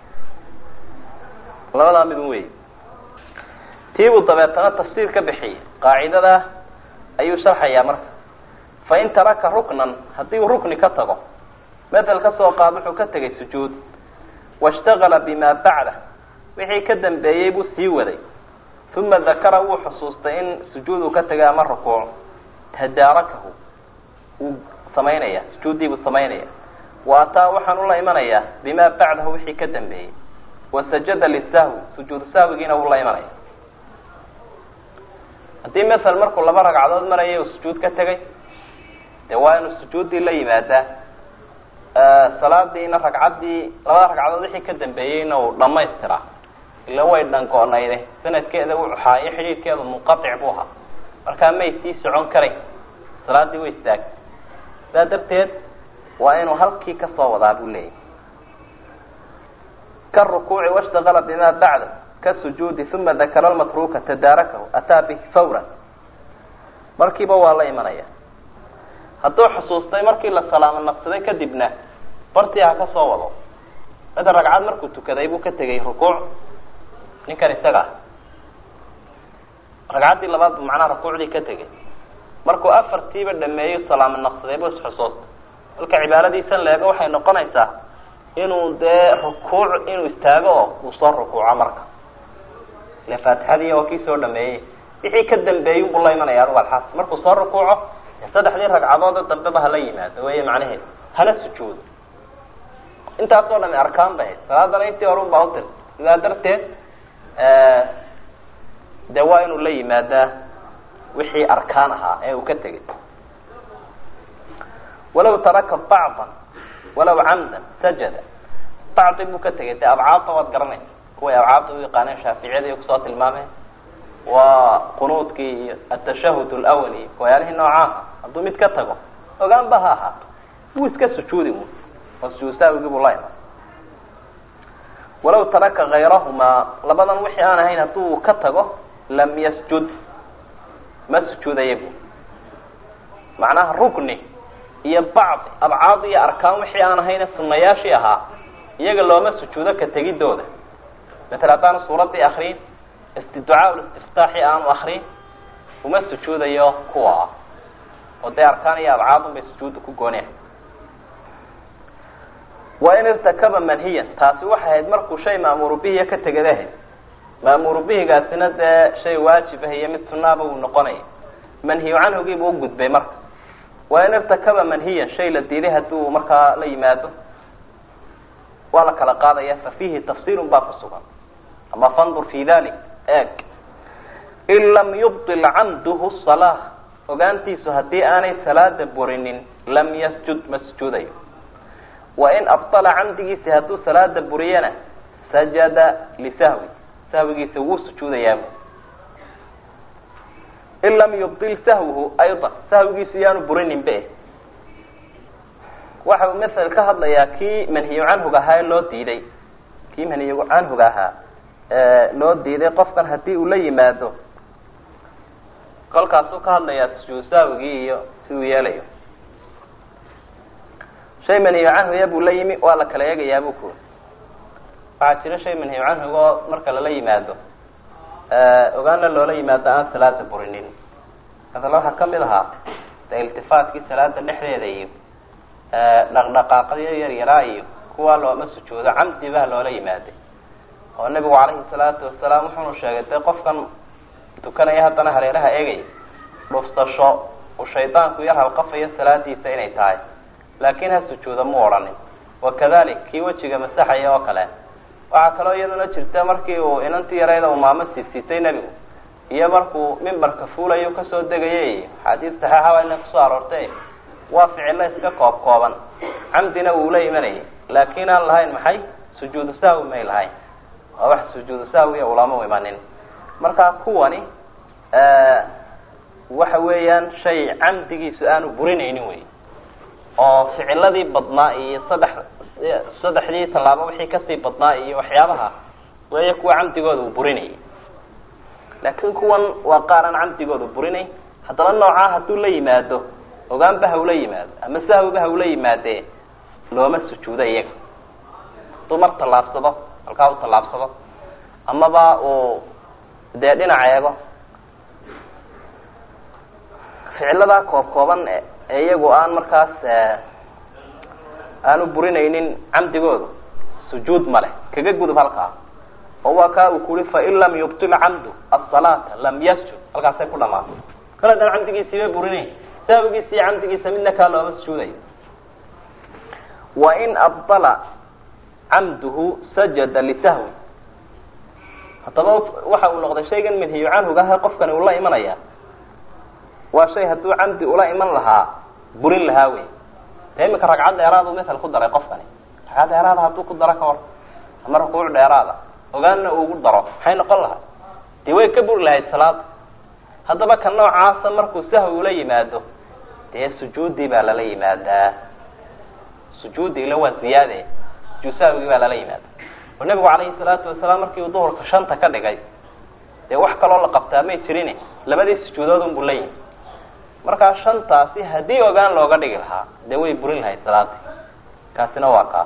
labadaa midun wey tiibuu dabeetana tafsiir ka bixiyey qaacidada ayuu sharxayaa marka fain taraka ruknan haddii uu rukni ka tago medel ka soo qaad wuxuu ka tegay sujuud washtagala bima bacda wixii ka dambeeyey buu sii waday uma dakara wuu xusuustay in sujuud uu ka tegay ama rukuuc tadaarakahu wuu samaynaya sujuuddii buu samaynaya wa ataa waxaan ula imanayaa bima bacdahu wixii ka dambeeyey wasajada lisahwi sujuudu sahwigiina wuu la imanaya haddii masel markuu laba ragcadood maraya uu sujuud ka tegay dee waa inuu sujuuddii la yimaadaa salaadiina ragcaddii labada ragcadood wixii ka dambeeyeyna uu dhamaystiraa ila way dhangoonayde sanadkeeda wuu xaayo xidhiidhkeedu munqatic buu ahaa markaa may sii socon karayn salaadii way istaagtay saa darteed waa inuu halkii kasoo wadaa buu leeyahy karukuuci washtagala bima bacda kasujuudi uma dakara lmatruuka tadaarakahu ataa bihi fawran markiiba waa la imanaya hadduu xusuustay markii la salaamo naqsaday kadibna bartii ha ka soo wado mada ragcad markuu tukaday buu ka tegay rukuuc ninkan isaga ah ragcaddii labaad bu macnaha rukuucdii ka tegay markuu afartiiba dhameeyo salaamo naqsaday bu isxusuustay marka cibaaradiisan leego waxay noqonaysaa inuu dee rukuuc inuu istaago oo uu soo rukuuco marka ile faatixadii waa kii soo dhameeyey wixii ka dambeeyey buu la imanaya anugu alxaas markuu soo rukuuco saddexdii ragcadoode dambeba hala yimaado wey macnaheedu hala sujuudo intaasoo dhami arkaan bay hayd salaadana intii hore un baa utir sidaa darteed de waa inuu la yimaadaa wixii arkaan ahaa ee uu ka tegay walaw taraka bacdan walaw camdan sajada bacdi buu ka tegay dee abcaadta waad garanaysa kuway abcaadda u yaqaaneen shaaficiyada iyo kusoo tilmaameen waa qunuudkii iyo atashahud lawal iyo waxyaalihii noocaasa hadduu mid ka tago ogaanba ha ahaato wuu iska sujuudi un oo sujuud saawigii buu la iman walaw taraka kayrahumaa labadan wixii aan ahayn hadduu ka tago lam yasjud ma sujuudaya bu macnaha rukni iyo bacdi abcaad iyo arkaan wixii aan ahayne sunayaashii ahaa iyaga looma sujuudo ka tegidooda maala haddaanu suuraddii akriin istiducaa listiftaaxi aanu akriin uma sujuudayo kuwa ah oo dee arkaan iyo abcaadun bay sujuudda ku gooneen wa in irtakaba manhiyan taasi waxay ahayd markuu shay ma'muuru bihiya ka tegadahe ma'muuru bihigaasina dee shay waajib ah iyo mid sunaaba uu noqonaya manhiyu canhugiibuu u gudbay marka wa in irtakaba manhiyan shay la diiday hadduu markaa la yimaado waa la kala qaadaya fa fiihi tafsiirun baa ku sugan ama fandur fi dalik eeg in lam yubdil camduhu salaa ogaantiisu haddii aanay salaada burinin lam yasjud ma sujuudayo wa in abdala camdigiisi hadduu salaada buriyana sajada lisahwi sahwigiisa wuu sujuudayaabu in lam yubdil sahwuhu ayضa sahwigiisu yaanu burinin be waxa uu masel ka hadlayaa kii manhiyu canhuga ahaa ee loo diiday kii manhiyu canhuga ahaa loo diiday qofkan haddii uu la yimaado kolkaasuu ka hadlayaa sujuud saawigii iyo si uu yeelayo shay manhiyu canhuya buu la yimi waa la kala eegayaa bu ku waxaa jira shay manhiyu canhuga oo marka lala yimaado ogaana loola yimaado aan salaada burinin masala waxaa kamid ahaa de iltifaatkii salaada dhexdeeda iyo dhaqdhaqaaqyo yar yaraa iyo kuwaa looma sujuudo camdi baa loola yimaaday oo nabigu calayhi salaatu wasalaam wuxuunu sheegay dee qofkan tukanaya haddana hareeraha eegaya dhufsasho uu shaydaanku yar halqafayo salaadiisa inay tahay laakiin ha sujuuda mu odhanin wakadalik kii wejiga masaxaya oo kale waxaa kaloo iyaduna jirta markii uu inantii yarayda uu maamo siisitay nebigu iyo markuu mimbarka fuulayo kasoo degayay axaadiis saxeixa waa ina kusoo aroortay waa ficilo iska koob kooban camdina wuu la imanayay laakiin aan lahayn maxay sujuudu sahwi may lahayn waa wax sujuudu sahwiya ulama imanin marka kuwani waxa weeyaan shay camdigiisu aanu burinaynin wey oo ficiladii badnaa iyo saddex saddexdii tallaabo wixii kasii badnaa iyo waxyaabaha weeye kuwa camdigooda uu burinayay laakiin kuwan waa qaar aan camdigooda burinayn haddana noocaa hadduu la yimaado ogaanba hawla yimaado ama sahwiba hawla yimaadee looma sujuudo iyaga hadduu mar tallaabsado halkaa u tallaabsado amaba uu dee dhinac eego ficiladaa koob kooban ee iyagu aan markaas aanu burinaynin camdigooda sujuud ma leh kaga gudub halkaa oo waa kaa uu kuri fain lam yubtil camdu asalaata lam yasjud halkaasay ku dhamaatay kala dan camdigiisiiba burinayn sahwigiisa iyo camdigiisa midna kaa looma sujuudayo wain abdala camduhu sajada lisahwi haddaba waxa uu noqday shaygan manhiyu canhugaha qofkani uu la imanaya waa shay hadduu camdi ula iman lahaa burin lahaa wey de imika ragcad dheeraadu masal ku daray qofkani ragcad dheeraada hadduu ku daro ka hor ama rukuuc dheeraada ogaanna uu ugu daro maxay noqon lahay dee way ka buri lahayd salaada haddaba ka noocaasa markuu sahwi ula yimaado dee sujuudii baa lala yimaadaa sujuudi ila waa ziyaade sujuud sahwigii baa lala yimaada oo nabigu calayhi salaatu wasalaam markii uu duhurka shanta ka dhigay dee wax kaloo la qabtaa may jirin labadii sujuudood unbuu la yimi markaa shantaasi haddii ogaan looga dhigi lahaa dee way burin lahayd salaadii kaasina waa kaa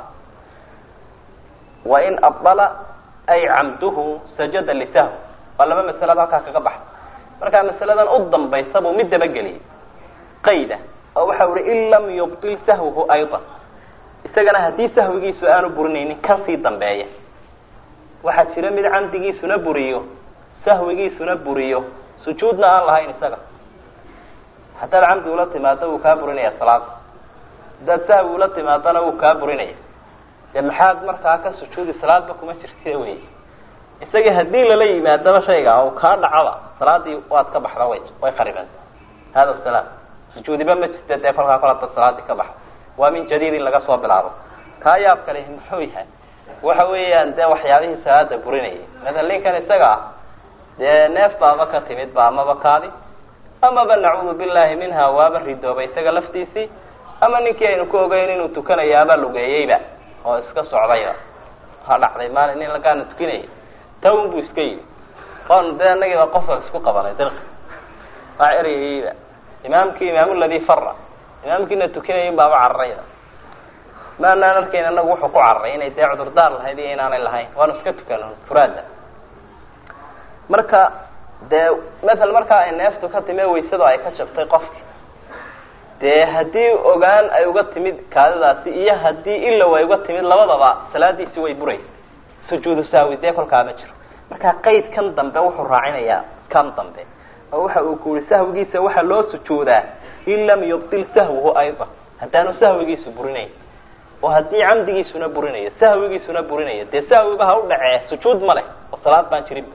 wain abdala ay camduhu sajada lisahwi waa laba masalada halkaa kaga baxda markaa masaladan u dambaysa buu mid dabageliyay qayda oo waxa uhi in lam yubdil sahwuhu ayضa isagana haddii sahwigiisu aanu burinaynin kan sii dambeeya waxaa jira mid camdigiisuna buriyo sahwigiisuna buriyo sujuudna aan lahayn isaga haddaad camdi ula timaado wuu kaa burinaya salaada haddaad sahwi ula timaadona wuu kaa burinaya dee maxaad markaa ka sujuudi salaadba kuma jirte wey isagii haddii lala yimaadaba shayga oo kaa dhacaba salaadii waad ka baxda way way qaribeen hada salaam sujuudiba ma jirta dee kolkaa kol hada salaadii ka baxda waa min jadiid in laga soo bilaabo kaa yaab kale muxuu yahay waxa weeyaan dee waxyaabihii salaada burinayay masala ninkan isaga ah dee neef baaba ka timid ba amaba kaadi amaba nacuudu billahi minha waaba ridoobay isaga laftiisii ama ninkii aynu ku ogeyn inuu tukanayaaba lugeeyeyba oo iska socdayba ha dhacday maalin nin lagaana tukinayay tawn buu iska yimi on dee anagiiba qofka isku qabanay dirqi waa ereyayba imaamkii imaam ladii fara imaamkiina tukinayin baaba cararayda maanaan arkayn anagu wuxuu ku cararay inay dee cudurdaar lahayd iyo inaanay lahayn waanu iska tukano furaada marka dee matal markaa ay neeftu ka timi waysadu ay ka jabtay qofki dee haddii ogaan ay uga timid kaadidaasi iyo haddii ilow ay uga timid labadaba salaadiisi way buraysa sujuudu saawi dee kolkaa ma jiro marka qayd kan dambe wuxuu raacinayaa kan dambe oo waxa uu ku yihi sahwigiisa waxaa loo sujuudaa in lam yubdil sahwuhu aydan haddaanu sahwigiisu burinayn oo haddii camdigiisuna burinayo sahwigiisuna burinayo dee sahwiba ha u dhacee sujuud ma leh oo salaad baan jirin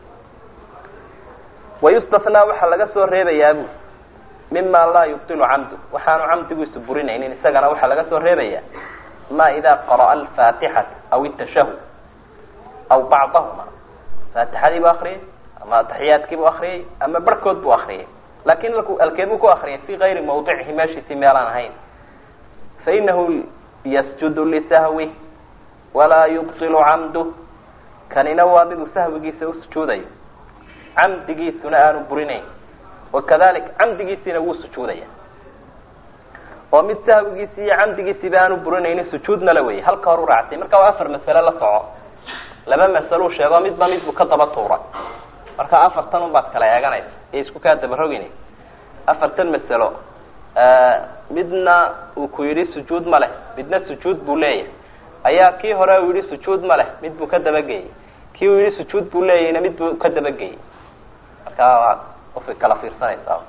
wayustathnaa waxaa laga soo reebayaa bu mima laa yubdilu camdu waxaanu camdigiisu burinaynin isagana waxaa laga soo reebaya ma idaa qara'a alfaatixata aw itashahud aw bacdahuma faatixadii bu akriyay ama ataxiyaadkii bu akriyay ama barhkood buu akriyay laakin alkeed buu ku akriyay fi gayri mawdicihi meeshiisii meelaan ahayn fainahu yasjudu lisahwi walaa yubdilu camdu kanina waa miduu sahwigiisa usujuudayo camdigiisuna aanu burinayn wakadalik camdigiisiina wuu sujuudaya oo mid sahwigiisi iyo camdigiisiba aanu burinaynin sujuudna la weyay halka hor u raactay marka waa afar masale la soco laba masaluu sheego midba midbuu ka daba tuuray marka afartan un baad kala eeganaysa ee isku kaa dabarogin afartan masalo midna uu ku yidhi sujuud ma leh midna sujuud buu leeyahay ayaa kii hore uu yihi sujuud ma leh mid buu ka dabageyey kii uu yihi sujuud buu leeyahayna mid buu ka dabageyey marka waa qofka kala fiirsanaysaa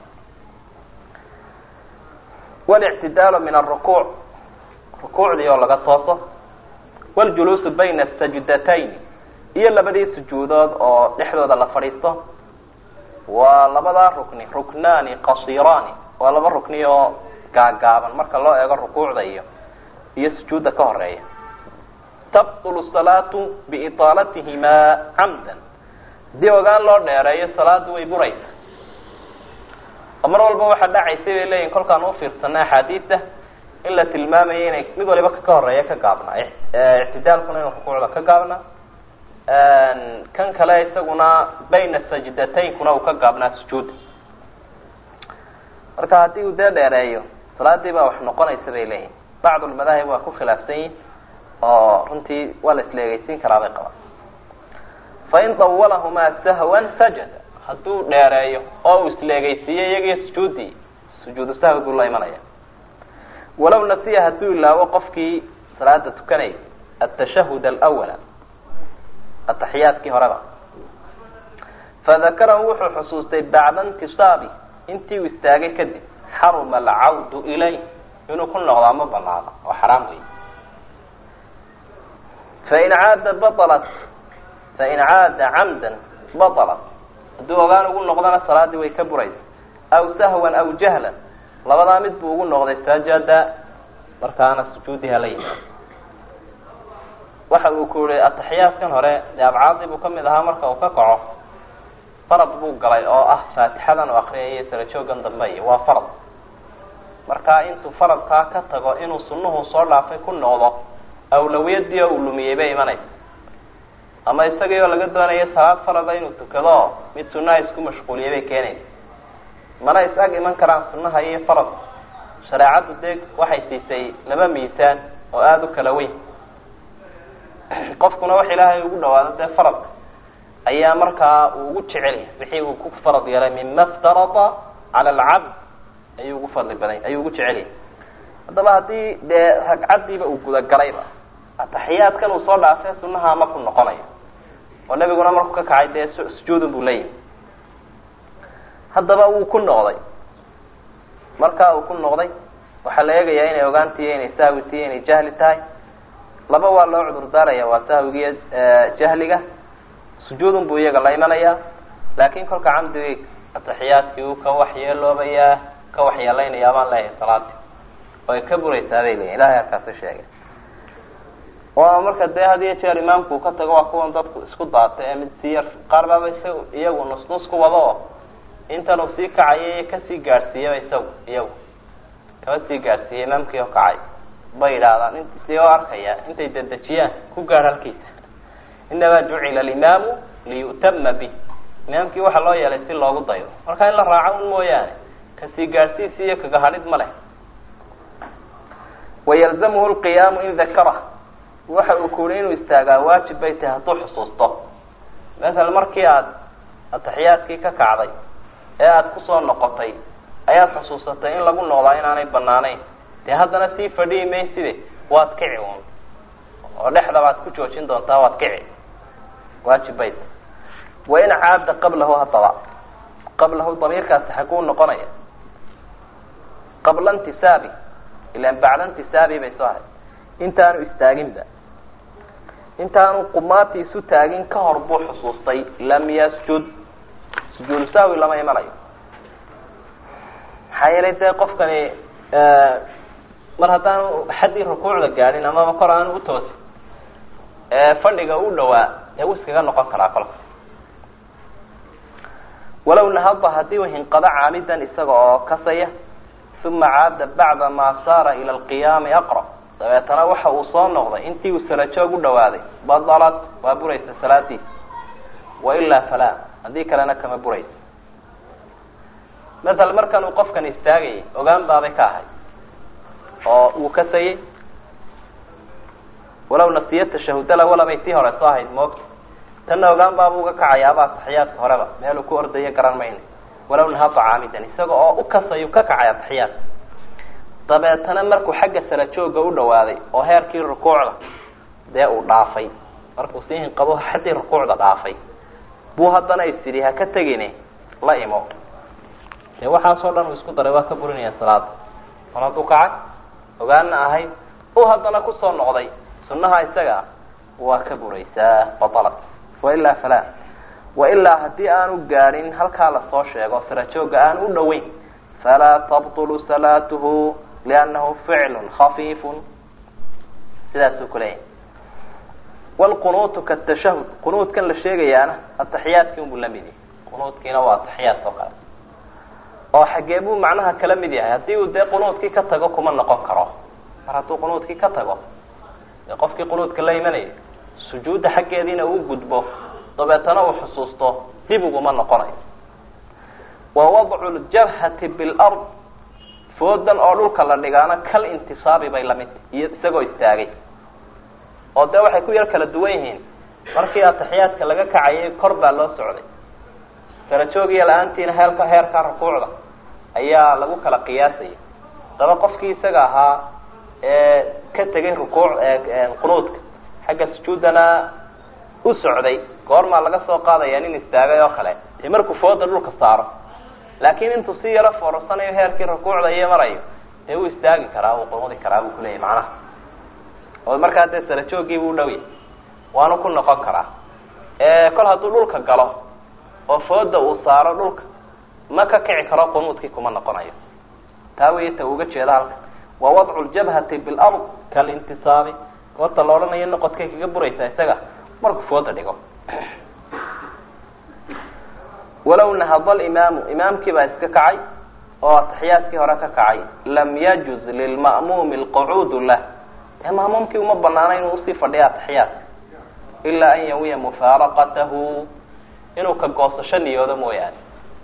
walictidaalu min arukuuc rukuucdii oo laga tooso waljuluusu bayna sajdatayn iyo labadii sujuudood oo dhexdooda la fadhiisto waa labadaa rukni ruknaani qasiraani waa laba rukni oo gaagaaban marka loo eego rukuucda iyo iyo sujuudda ka horeeya tabtulu salaatu biitaalatihimaa camdan haddii ogaan loo dheereeyo salaadu way buraysa oo mar walba waxaa dhacaysay bay leeyihin kolkaan ufiirsana axaadiida in la tilmaamayo inay mid waliba ka horeeya ka gaabnaa ictidaalkuna inuu rukuucda ka gaabnaa kan kale isaguna bayna sajdataynkuna uu ka gaabnaa sujuudda marka haddii uu dee dheereeyo salaadii baa wax noqonaysa bay leeyihin bacd lmadaahib waa ku khilaafsan yihin oo runtii waa la isleegeysiin karaa bay qabaan fain dawalahumaa sahwan sajada hadduu dheereeyo oo uu isleegeysiiyo iyagiyo sujuudii sujuudu sahwi buu la imanaya walow nasiya hadduu ilaawo qofkii salaada tukanayay atashahud alawala ataxiyaadkii horeba fadakarahu wuxuu xusuustay bacda intisaabi intii uu istaagay kadib xaruma alcawdu ilayh inuu ku noqdaa ma banaado oo xaraam wey fain caada balat fain caada camdan batalat hadduu ogaan ugu noqdana salaadii way ka buraysa aw sahwan aw jahlan labadaa mid buu ugu noqday sajada markaana sujuudii hala yimaado waxa uu ku yihi ataxiyaadkan hore dee abcaadii buu kamid ahaa marka uu ka kaco farad buu galay oo ah faatixadan u akriyay sala joogan dambe iyo waa farad marka intuu faradkaa ka tago inuu sunuhu soo dhaafay ku noqdo awlawiyadii oo uu lumiyey bay imanaysa ama isagii oo laga doonayo salaad farada inuu tukado mid sunaha isku mashquuliyay bay keenaysa mana is ag iman karaan sunaha iyo farad shareecaddu dee waxay siisay laba miisaan oo aada u kala weyn qofkuna wax ilaahay ugu dhawaado dee faradka ayaa markaa uu ugu jecelya wixii uu ku farad yeelay mima ftarada cala alcabd ayuu ugu fadli badan ayuu ugu jecelyahy haddaba haddii dee ragcaddiiba uu gudagalayba ataxiyaadkan uu soo dhaafee sunaha ma ku noqonayo oo nebiguna markuu ka kacay dee sujuudun buu leeyahay haddaba wuu ku noqday markaa uu ku noqday waxaa la eegayaa inay ogaantiiyo inay sahwi tiyo inay jahli tahay laba waa loo cudur daaraya waa sahwigiiyo jahliga sujuudun buu iyaga la imanayaa laakin kolka camdigii ataxiyaadkii uu ka waxyeeloobayaa ka waxyeelaynaya baan leeyahay salaadii oo ay ka buraysaa bay leeyihin ilahay halkaasi sheegay oo marka dee had iyo jeer imaamku uu ka tago waa kuwan dadku isku daatay ee mid sii yar qaar baaba is iyagu nus nus ku wado oo intan uu sii kacayay kasii gaadhsiiyaba isagu iyagu kaba sii gaadhsiiyay imaamkii oo kacay bay yidhaahdaan int si oo arkaya intay dedejiyaan ku gaadh halkiisa inamaa jucila alimaamu liyu'tama bih imaamkii waxaa loo yeelay si loogu dayo marka in la raaco un mooyaane kasii gaadhsiisi iyo kagahadhid ma leh wayalzamuhu lqiyaamu in dakara waxa uu kuhi inuu istaagaa waajib bay tahay hadduu xusuusto masala markii aad ataxiyaadkii ka kacday ee aada kusoo noqotay ayaad xusuusatay in lagu noqdaa inaanay banaanayn dee haddana sii fadhihi mayside waad kici un oo dhexda baad ku joojin doontaa waad kici waajib bay tahay wain caada qablahu haddaba qablahu damiirkaasi xaguu noqonaya qabla intisaabi ilan bacda intisaabi bay soo ahay intaanu istaaginba intaanu qumaati isu taagin ka hor buu xusuustay lam yasjud sujuudu saawi lama imanayo maxaa yeelay dee qofkani mar haddaanu xaddii rukuucda gaadhin amaba kor aanu utoosin fadhiga u dhawaa dee wuu iskaga noqon karaa kolka walow nahaba haddii u hinqado caamidan isaga oo kasaya uma caada bacda maa saara ila alqiyaami aqra dabeetana waxa uu soo noqday intii uu sarajoog u dhawaaday badalat waa buraysa salaadiisa wailaa falaa haddii kalena kama buraysa maala markan uu qofkan istaagayay ogaan baabay ka ahay oo uu kasayay walow nasiya tashahudala walabay tii hore soo ahayd moogta tanna ogaan baaba uga kacayaaba ataxiyaadka horeba meeluu ku ordayo garan mayna walow nahaba caamidan isaga oo u kasayu ka kacay ataxiyaad dabeetana markuu xagga sara jooga u dhawaaday oo heerkii rukuucda dee uu dhaafay markuu sii hinqabo xaddii rukuucda dhaafay buu haddana isidhi ha ka tegine la imo dee waxaasoo dhan uu isku daray waa ka burinaya salaada mar hadduu kacay ogaana ahayd u haddana kusoo noqday sunnaha isaga ah waa ka buraysaa batalat wailaa falaa wailaa haddii aanu gaadhin halkaa lasoo sheego sarajooga aan u dhoweyn falaa tabtulu salaatuhu liannahu ficlun khafiifun sidaasuu kuleeyahay wlqunuutu katashahud qunuudkan la sheegayaana ataxiyaadkii unbuu la mid yahay qunuudkiina waa ataxiyaadka oo kale oo xagee buu macnaha kala mid yahay haddii uu dee qunuudkii ka tago kuma noqon karo mar hadduu qunuudkii ka tago dee qofkii qunuudka la imanayay sujuudda xaggeediina uu gudbo dabeetana uu xusuusto dib uguma noqonayo wa wadcu ljabhati bilard foodan oo dhulka la dhigaana kal intisaabi bay lamid iyo isagoo istaagay oo dee waxay ku yar kala duwan yihiin markii ataxiyaadka laga kacayay kor baa loo socday sarajoogiyo la-aantiina heelka heerka rukuucda ayaa lagu kala qiyaasaya daba qofkii isaga ahaa ee ka tegay rukuuc qunuudka xagga sujuudana u socday goormaa laga soo qaadaya nin istaagay oo kale dee markuu fooda dhulka saaro laakiin intuu si yaro foorarsanayo heerkii rukuucda iyo marayo dee wuu istaagi karaa wuu qunuudi karaa buu kuleyahay macnaha oo markaa dee sarajoogiibu u dhowya waanu ku noqon karaa kol hadduu dhulka galo oo fooda uu saaro dhulka ma ka kici karo qunuudkii kuma noqonayo taa wey ta uga jeeda halka wa wadcu ljabhati bilard kalintisaabi goorta la odhanayo noqodkay kaga buraysaa isaga markuu fooda dhigo walow nahada alimaamu imaamkii baa iska kacay oo ataxiyaadkii hore ka kacay lam yajuz lilma'muumi alqucuudu lah dee ma'muumkii uma banaana inuu usii fadhiyo ataxiyaadka ilaa an yawiya mufaaraqatahu inuu ka goosasho niyoodo mooyaane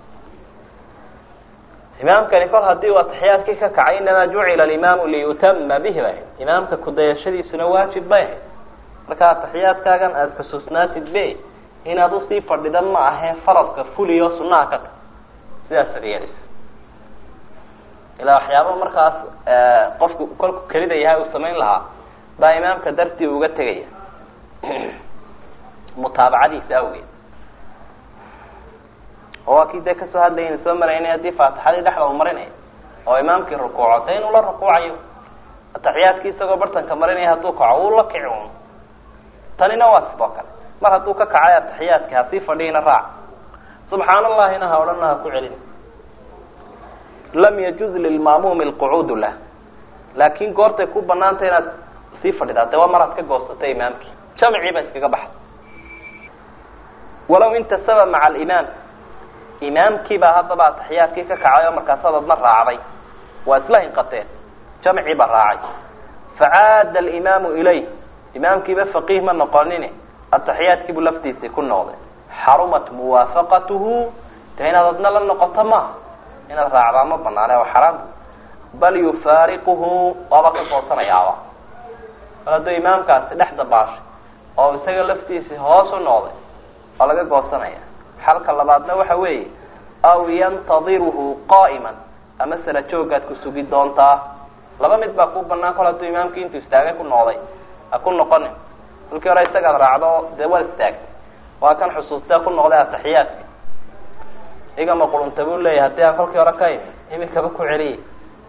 imaamkani kol hadii uu ataxiyaadkii ka kacay inamaa jucila alimaamu liyutama bihi bay imaamka kudayashadiisuna waajib bay ahayd marka ataxiyaadkaagan aada xusuusnaatid be inaad usii fadhida ma ahee faradka fuliyo sunaha ka ta sidaas ad yeelisa ilaa waxyaaba markaas qofku kolku kelida yahay uu samayn lahaa baa imaamka dartii uga tegaya mutaabacadiisa awgeed oo waa kii dee kasoo hadlayna soo maraynay haddii faatixadii dhexda u marinaya oo imaamkii rukuuco de inuu la rukuucayo ataxiyaadkii isagoo bartanka marinaya hadduu kaco wuu la kici un tanina waa sidoo kale mar hadduu ka kacay ataxiyaadki hasii fadhiina raac subxaan allahina ha odhana ha ku celin lam yajuz lilma'muumi alqucuudu lah laakin goortay ku banaanta inaad sii fadhidaa dee waa maraad ka goosatay imaamkii jamcii ba iskaga baxay walow intasaba maca alimaam imaamkii baa haddaba ataxiyaadkii ka kacay oo markaasaad adna raacday waa isla hinqateen jamcii baa raacay facaada alimaamu ilayh imaamkiiba faqiih ma noqonine ataxiyaadkiibuu laftiisii ku noqday xarumat muwaafaqatuhu de inaad adna la noqoto maaha inaad raacdaa ma banaane waa xaraam bal yufaariquhu waaba ka goosanayaaba mar hadduu imaamkaasi dhex dabaashay oo isaga laftiisii hoos u noqday waa laga goosanaya xalka labaadna waxa weeye aw yantadiruhu qaa'iman ama sala joogaad ku sugi doontaa laba mid baa ku banaan kol hadduu imaamkii intuu istaagay ku noqday ha ku noqonin halkii hore isagaad raacdo dee waad istaagtay waa kan xusuustee ku noqday ataxiyaadka igama qurunta buu leeyahy haddii aan kolkii hore ka imi imikaba ku celiyay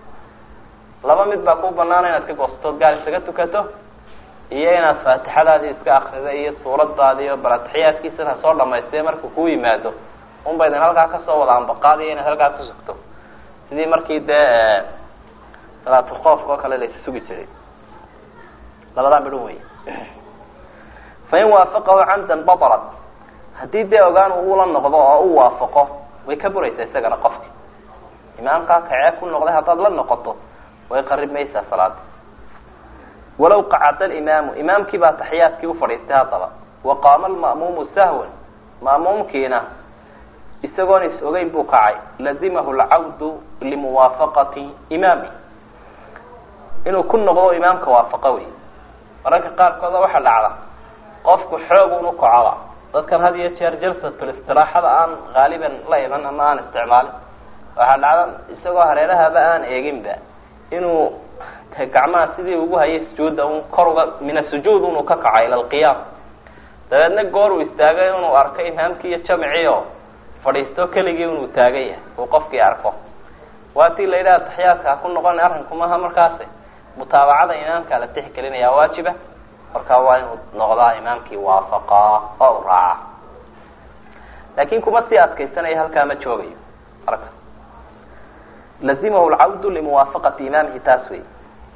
laba mid baa ku banaana inaad ka goosatood gaar isaga tukato iyo inaad faatixadaadii iska akrida iyo suuradaadii iyo bal ataxiyaadkiisana soo dhamaystay markuu ku yimaado unba idin halkaa kasoo wada ambaqaadiyo inaad halkaa ku sugto sidii markii dee salaatulkoofka oo kale laysa sugi jiray labadaa midhan wey fain waafaqahu camdan batalat haddii dee ogaan uula noqdo oo u waafaqo way ka buraysaa isagana qofki imaamkaa kacee ku noqday haddaad la noqoto way qarib maysaa salaada walaw qacada alimaamu imaamkii baa taxiyaadkii ufadhiistay haddaba wa qaama alma'muumu sahwan ma'muumkiina isagoon is ogeyn buu kacay lazimahu alcawdu limuwaafaqati imaami inuu ku noqdo imaamka waafaqo wey mararka qaarkooda waxaa dhacda qofku xoog unu kacoba dadkan had iyo jeer jalsatul istiraaxada aan haaliban la iman ama aan isticmaalin waxaa dhacda isagoo hareerahaba aan eeginba inuu gacmaha sidii ugu hayay sujuudda un kor uga min asujuud inuu ka kaco ila alqiyaam dabeedna goor uu istaagay inuu arko imaamkii iyo jamcii oo fadhiisto keligii inuu taagan yahay uu qofkii arko waatii la yidhaha taxiyaadka ha ku noqona arrinku maaha markaasi mutaabacada imaamka la tixgelinaya waajiba markaa waa inuu noqdaa imaamkii waafaqaa oo u raaca laakin kuma sii adkaysanaya halkaa ma joogayo marka lazimahu lcawdu limuwaafaqati imaamihi taas wey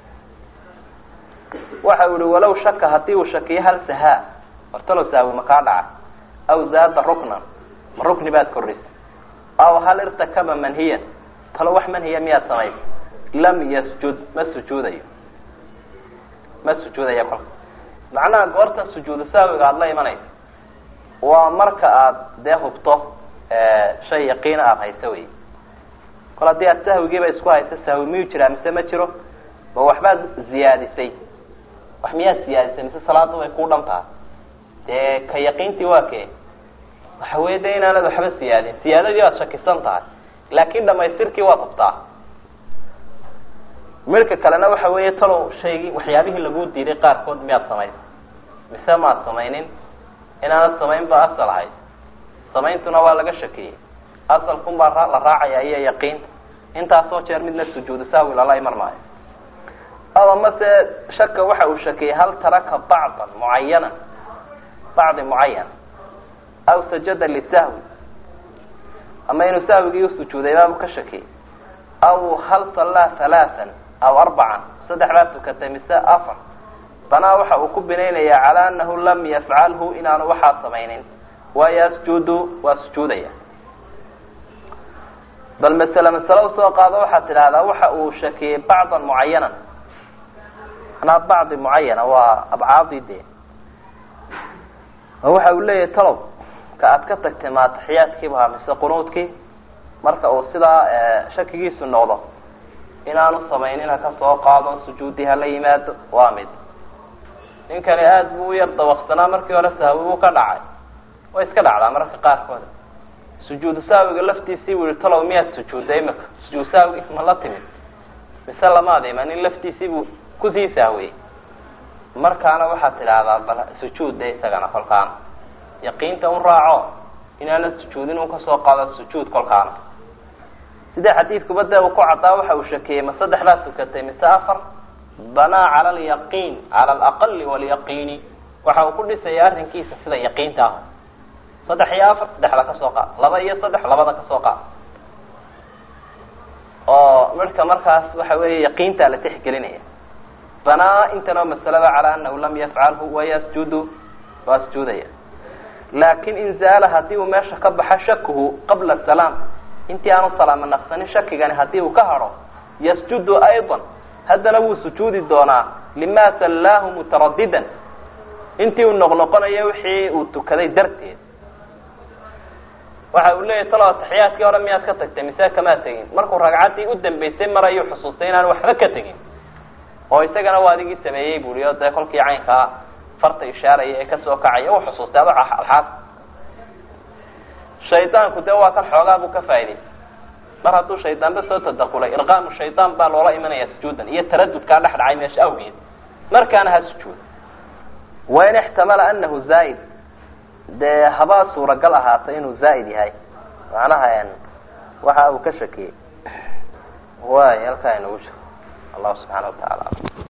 waxa u ihi walaw shaka hadii uu shakiyo hal sahaa hortalow saawi ma kaa dhaca aw zaada ruknan ma rukni baad korrisa aw hal irtakaba manhiyan talo wax manhiya miyaad samaysa lam yasjud ma sujuudayo ma sujuudayo kolka macnaha goorta sujuudu saawiga aada la imanaysa waa marka aada dee hubto shay yaqiina aada hayso wey kol haddii aad sahwigiiba isku hayso sahwi miyuu jiraa mise ma jiro ma waxbaad ziyaadisay wax miyaad siyaadisay mise salaada way ku dhan tahay dee ka yaqiintii waa kee waxa wey de inaanad waxba siyaadin siyaadadii waad shakisan tahay laakin dhamaystirkii waad hubtaa midka kalena waxa weeye talow shaygii waxyaabihii lagu diiday qaarkood miyaad samaysay mise maad samaynin inaanad samayn ba asal ahayd samayntuna waa laga shakiyey asalkun baa la raacaya iyo yaqiinta intaasoo jeer midna sujuudu saawi lala iman maayo ama mase shaka waxa uu shakiyey hal taraka bacdan mucayana bacdi mucayan aw sajada lisahwi ama inuu sahwigii usujuuday baabu ka shakiyey aw hal sallaa halaaan aw arbacan saddex baa tukatay mise afar banaa waxa uu ku binaynaya calaa anahu lam yafcalhu inaanu waxaa samaynin waa yasjudu waa sujuudaya bal masele masale usoo qaado waxaad tidhaahdaa waxa uu shakiyey bacdan mucayanan manaa bacdi mucayana waa abcaadii dee waxa uu leeyahay talow ka aad ka tagtay ma ataxiyaadkiiba mise qunuudkii marka uu sidaa shakigiisu noqdo inaanu samaynin ha ka soo qaado sujuudii hala yimaado waa mid ninkani aada buu u yar dawaqsanaa markii hore sahwi buu ka dhacay way iska dhacdaa mararka qaarkooda sujuudu saawiga laftiisii buu yihi talow miyaad sujuudday imika sujuud saawigi ma la timid mise lamaad imanin laftiisii buu kusii sahwiyey markaana waxaad tidhaahdaa bal sujuudda isagana kolkaana yaqiinta un raaco inaanad sujuudin un kasoo qaado sujuud kolkaana sida xadiidkuba dee uu ku caddaa waxa uu shakiyey ma saddex baa tukatay mise afar banaa cala alyaqiin cala alaqali walyaqiini waxa uu ku dhisaya arrinkiisa sida yaqiinta ah saddex iyo afar saddexda kasoo qaad laba iyo saddex labada kasoo qaad oo midhka markaas waxa weeye yaqiintaa la tixgelinaya banaa intanoo masalada calaa anahu lam yafcalhu wayasjudu waa sujuudaya laakin in zaala hadii uu meesha ka baxa shakuhu qabla salaam intii aanu salaamo naqsanin shakigani hadii uu ka haro yasjudu ayضa haddana wuu sujuudi doonaa lima sallaahu mutaradidan intii uu noqnoqonayo wixii uu tukaday darteed waxa uu leeyahy talo taxiyaadkii hore miyaad ka tagtay mise kamaad tegin markuu ragcaddii u dambeysay mar ayuu xusuustay inaan waxba ka tegin oo isagana waa adigii sameeyey buri o dee kolkii caynkaa farta ishaaraya ee kasoo kacaya u xusuustay ado alxaas shaydaanku dee waa kan xoogaa buu ka faa'idaystay mar hadduu shaydaanba soo tadakulay irqaamu shaydaan baa loola imanaya sujuudan iyo taradudkaa dhex dhacay meesha awgeed markaana ha sujuud wain ixtamala anahu zaaid dee habaa suuragal ahaatay inuu zaaid yahay macnaha waxa uu ka shakiyey way halkaa inagu jiro allahu subxaana wa tacaala